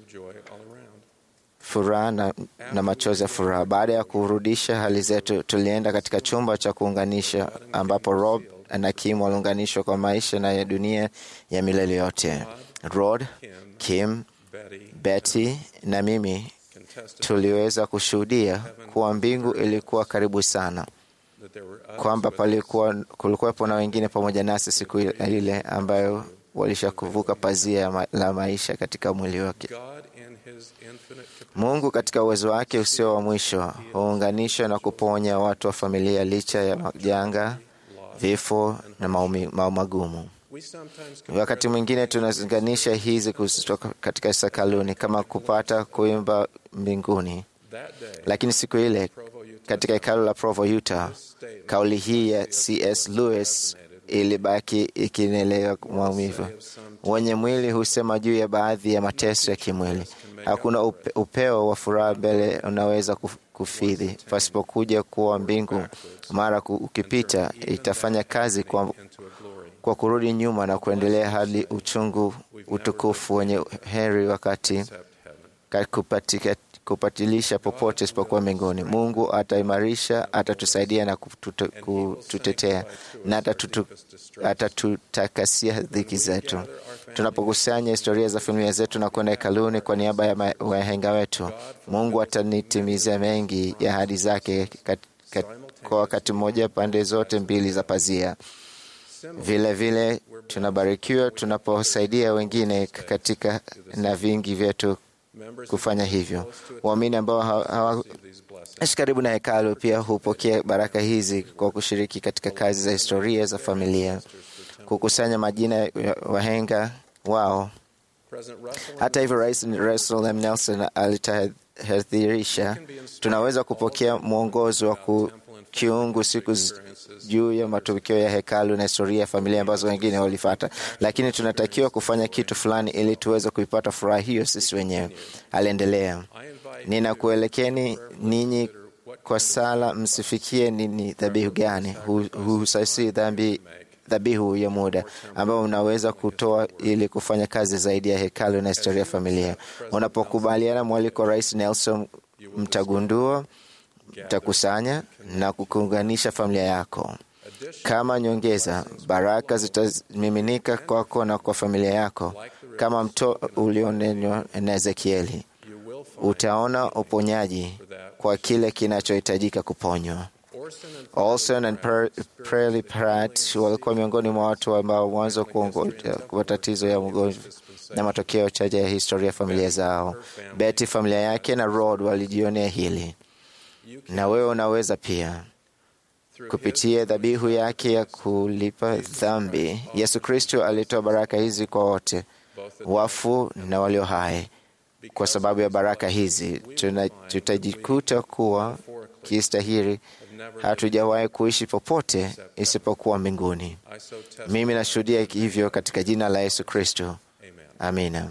furaha na, na machozi ya furaha. Baada ya kurudisha hali zetu, tulienda katika chumba cha kuunganisha ambapo Rob na Kim waliunganishwa kwa maisha na ya dunia ya milele yote. Rod, Kim, Betty na mimi tuliweza kushuhudia kuwa mbingu ilikuwa karibu sana, kwamba palikuwa kulikuwepo na wengine pamoja nasi siku ile ambayo walishakuvuka pazia la maisha katika mwili wake. Mungu katika uwezo wake usio wa mwisho huunganisha na kuponya watu wa familia licha ya majanga vifo na maumivu magumu. Wakati mwingine tunazinganisha hizi kutoka katika sakaluni kama kupata kuimba mbinguni, lakini siku ile katika hekalu la Provo, Utah, kauli hii ya C.S. Lewis ilibaki ikinelewa maumivu. Wenye mwili husema juu ya baadhi ya mateso ya kimwili. Hakuna upe, upeo wa furaha mbele unaweza kufidhi pasipokuja kuwa mbingu. Mara ukipita itafanya kazi kwa, kwa kurudi nyuma na kuendelea hadi uchungu utukufu wenye heri wakati kupatika, kupatilisha popote isipokuwa mbinguni. Mungu ataimarisha, atatusaidia na kutute, kututetea na atatutu, atatutakasia dhiki zetu. Tunapokusanya historia za familia zetu na kwenda hekaluni kwa niaba ya wahenga wetu, Mungu atanitimizia mengi ya ahadi zake kat, kat, kwa wakati mmoja pande zote mbili za pazia. Vile vile tunabarikiwa tunaposaidia wengine katika na vingi vyetu kufanya hivyo. Waamini ambao hawaishi karibu na hekalu pia hupokea baraka hizi kwa kushiriki katika kazi za historia za familia, kukusanya majina ya wahenga wao. Hata hivyo, Rais Russell M. Nelson alitahadharisha, tunaweza kupokea mwongozo wa kiungu siku juu ya matukio ya hekalu na historia ya familia ambazo wengine walifata, lakini tunatakiwa kufanya kitu fulani ili tuweze kuipata furaha hiyo sisi wenyewe. Aliendelea, ninakuelekeni ninyi kwa sala, msifikie nini dhabihu gani husasi dhambi dhabihu ya muda ambayo unaweza kutoa ili kufanya kazi zaidi ya hekalu na historia ya familia. Unapokubaliana mwaliko wa Rais Nelson, mtagundua utakusanya na kukuunganisha familia yako. Kama nyongeza, baraka zitamiminika kwako na kwa familia yako, kama mto ulionenwa na Ezekieli. Utaona uponyaji kwa kile kinachohitajika kuponywa. Olson and Prely Pratt walikuwa miongoni mwa watu ambao mwanzo kuongoza matatizo ya mgonjwa na matokeo chache ya historia ya familia zao. Betty, familia yake na Rod walijionea hili, na wewe unaweza pia kupitia dhabihu yake ya kulipa dhambi. Yesu Kristo alitoa baraka hizi kwa wote, wafu na walio hai. Kwa sababu ya baraka hizi tuna, tutajikuta kuwa kistahiri hatujawahi kuishi popote isipokuwa mbinguni. Mimi nashuhudia hivyo katika jina la Yesu Kristo, amina.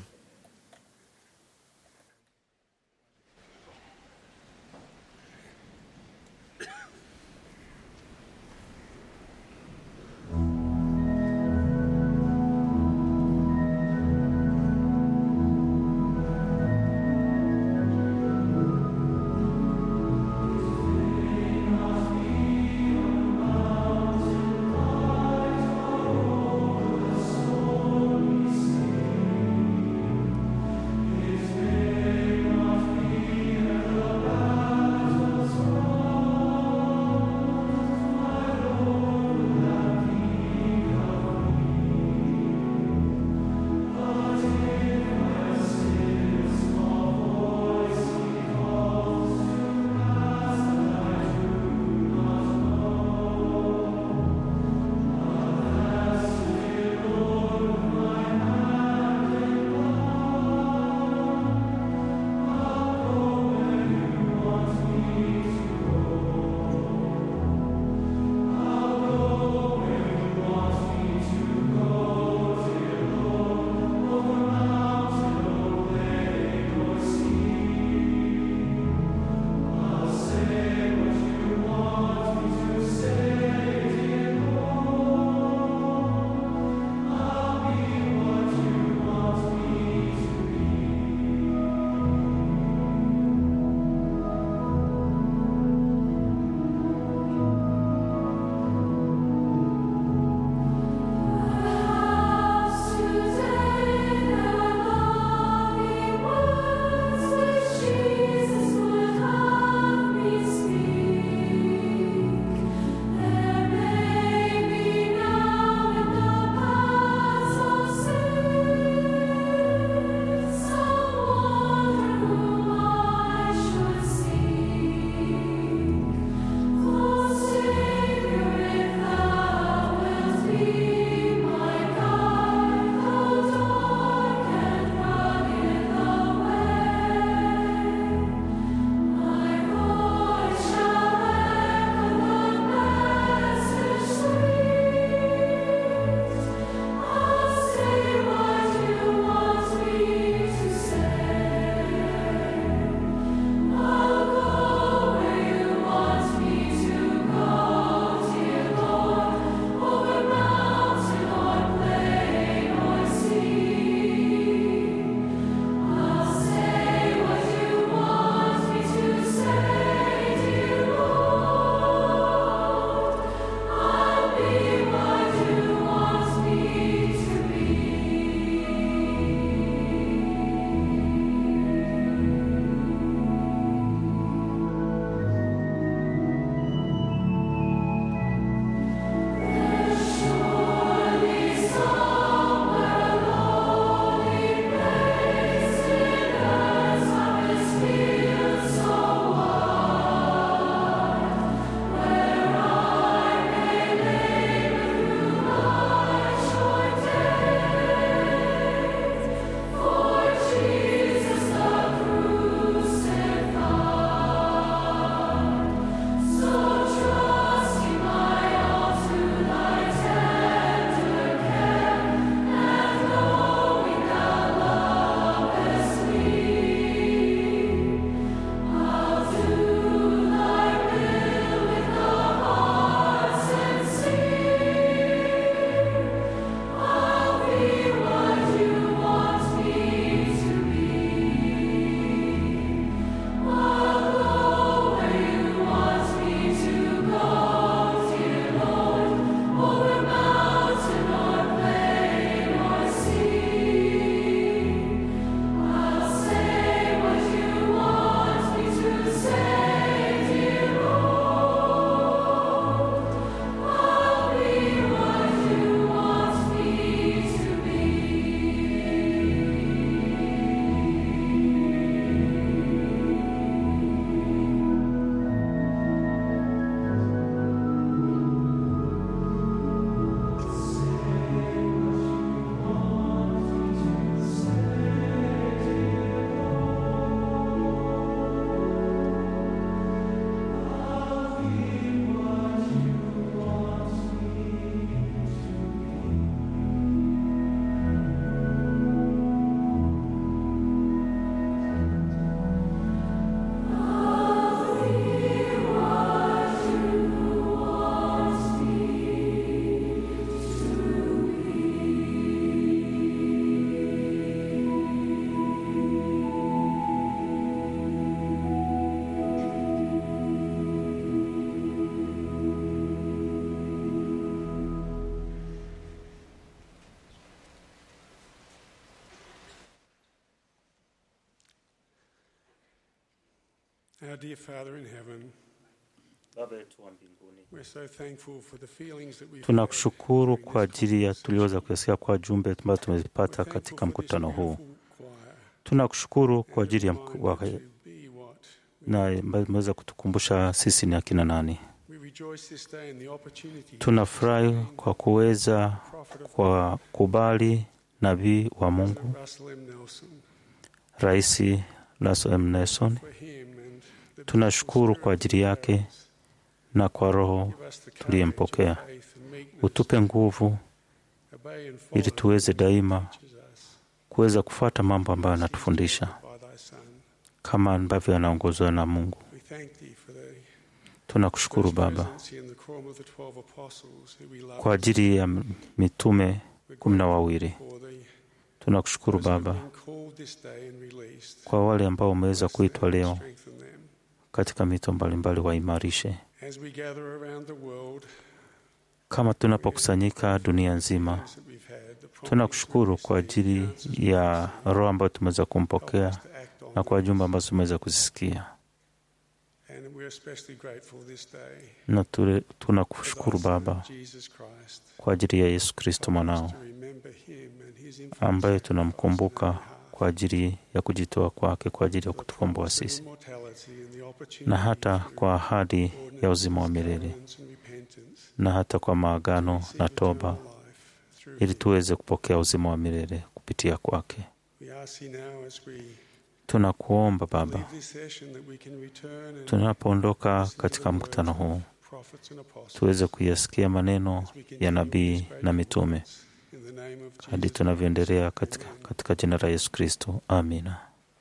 Our dear Father in heaven, Baba yetu wa mbinguni, we're so thankful for the feelings that we've tunakushukuru kwa ajili ya tuliweza kuyasikia kwa jumbe ambazo tumezipata katika mkutano huu. Tunakushukuru kwa ajili ya mku- wa- na ambayo imeweza kutukumbusha sisi ni akina nani. We rejoice this day in the opportunity Tunafurahi kwa kuweza kwa kubali nabii wa Mungu Russell M. Nelson Rais Russell M. Nelson. for him and the Tunashukuru kwa ajili yake na kwa Roho tuliyempokea. Utupe nguvu obey and follow ili tuweze daima kuweza kufuata mambo ambayo anatufundisha by thy Son. kama ambavyo anaongozwa na Mungu. We thank thee for the Tunakushukuru Baba presidency and the quorum of the 12 apostles who we love. kwa ajili ya mitume kumi na wawili. for thee. Tunakushukuru Those who have Baba been called this day and released. kwa wale ambao wameweza kuitwa leo Strengthen them. katika mito mbalimbali, waimarishe. As we gather around the world, Kama tunapokusanyika dunia nzima, that we've had, the promise tunakushukuru kwa ajili ya roho ambayo tumeweza kumpokea to act on na kwa jumbe ambazo tumeweza kuzisikia, And we're especially grateful this day na tule- for tunakushukuru thy Son, Baba Jesus Christ, kwa ajili ya Yesu Kristo mwanao to remember him and his influence ambaye tunamkumbuka kwa ajili ya kujitoa kwake kwa ajili ya kutukomboa sisi immortality and the opportunity na hata kwa ahadi ya uzima wa milele and repentance na hata kwa maagano na toba ili tuweze kupokea uzima wa milele kupitia kwake. We ask thee now as we Tunakuomba Baba, leave this session that we can return and tunapoondoka katika mkutano huu prophets and apostles tuweze kuyasikia maneno ya nabii na mitume in the name of hadi tunavyoendelea katika, katika jina la Yesu Kristo, amina.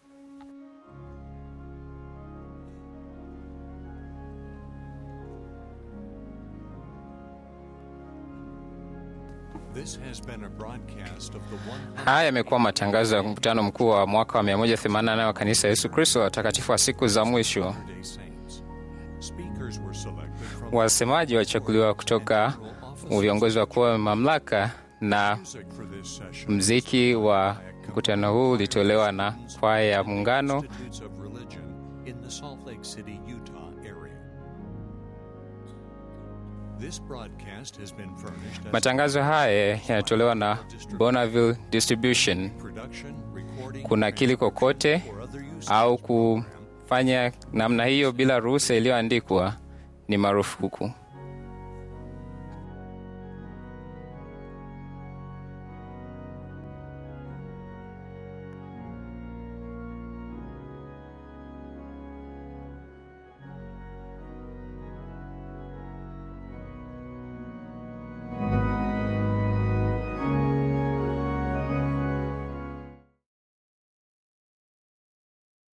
This has been a broadcast of the one Haya yamekuwa matangazo ya mkutano mkuu wa mwaka wa 188 wa kanisa ya Yesu Kristo watakatifu wa siku za mwisho. Day Saints. Speakers were selected from Wasemaji wachaguliwa kutoka viongozi wakuu wa mamlaka na music for this session. mziki wa mkutano huu ulitolewa na kwaya ya Muungano Institutes of Religion in the Salt Lake City, Utah area. This broadcast has been furnished as Matangazo haya yanatolewa na Bonneville Distribution. production, recording, Kunakili kokote au kufanya namna hiyo bila ruhusa iliyoandikwa ni marufuku.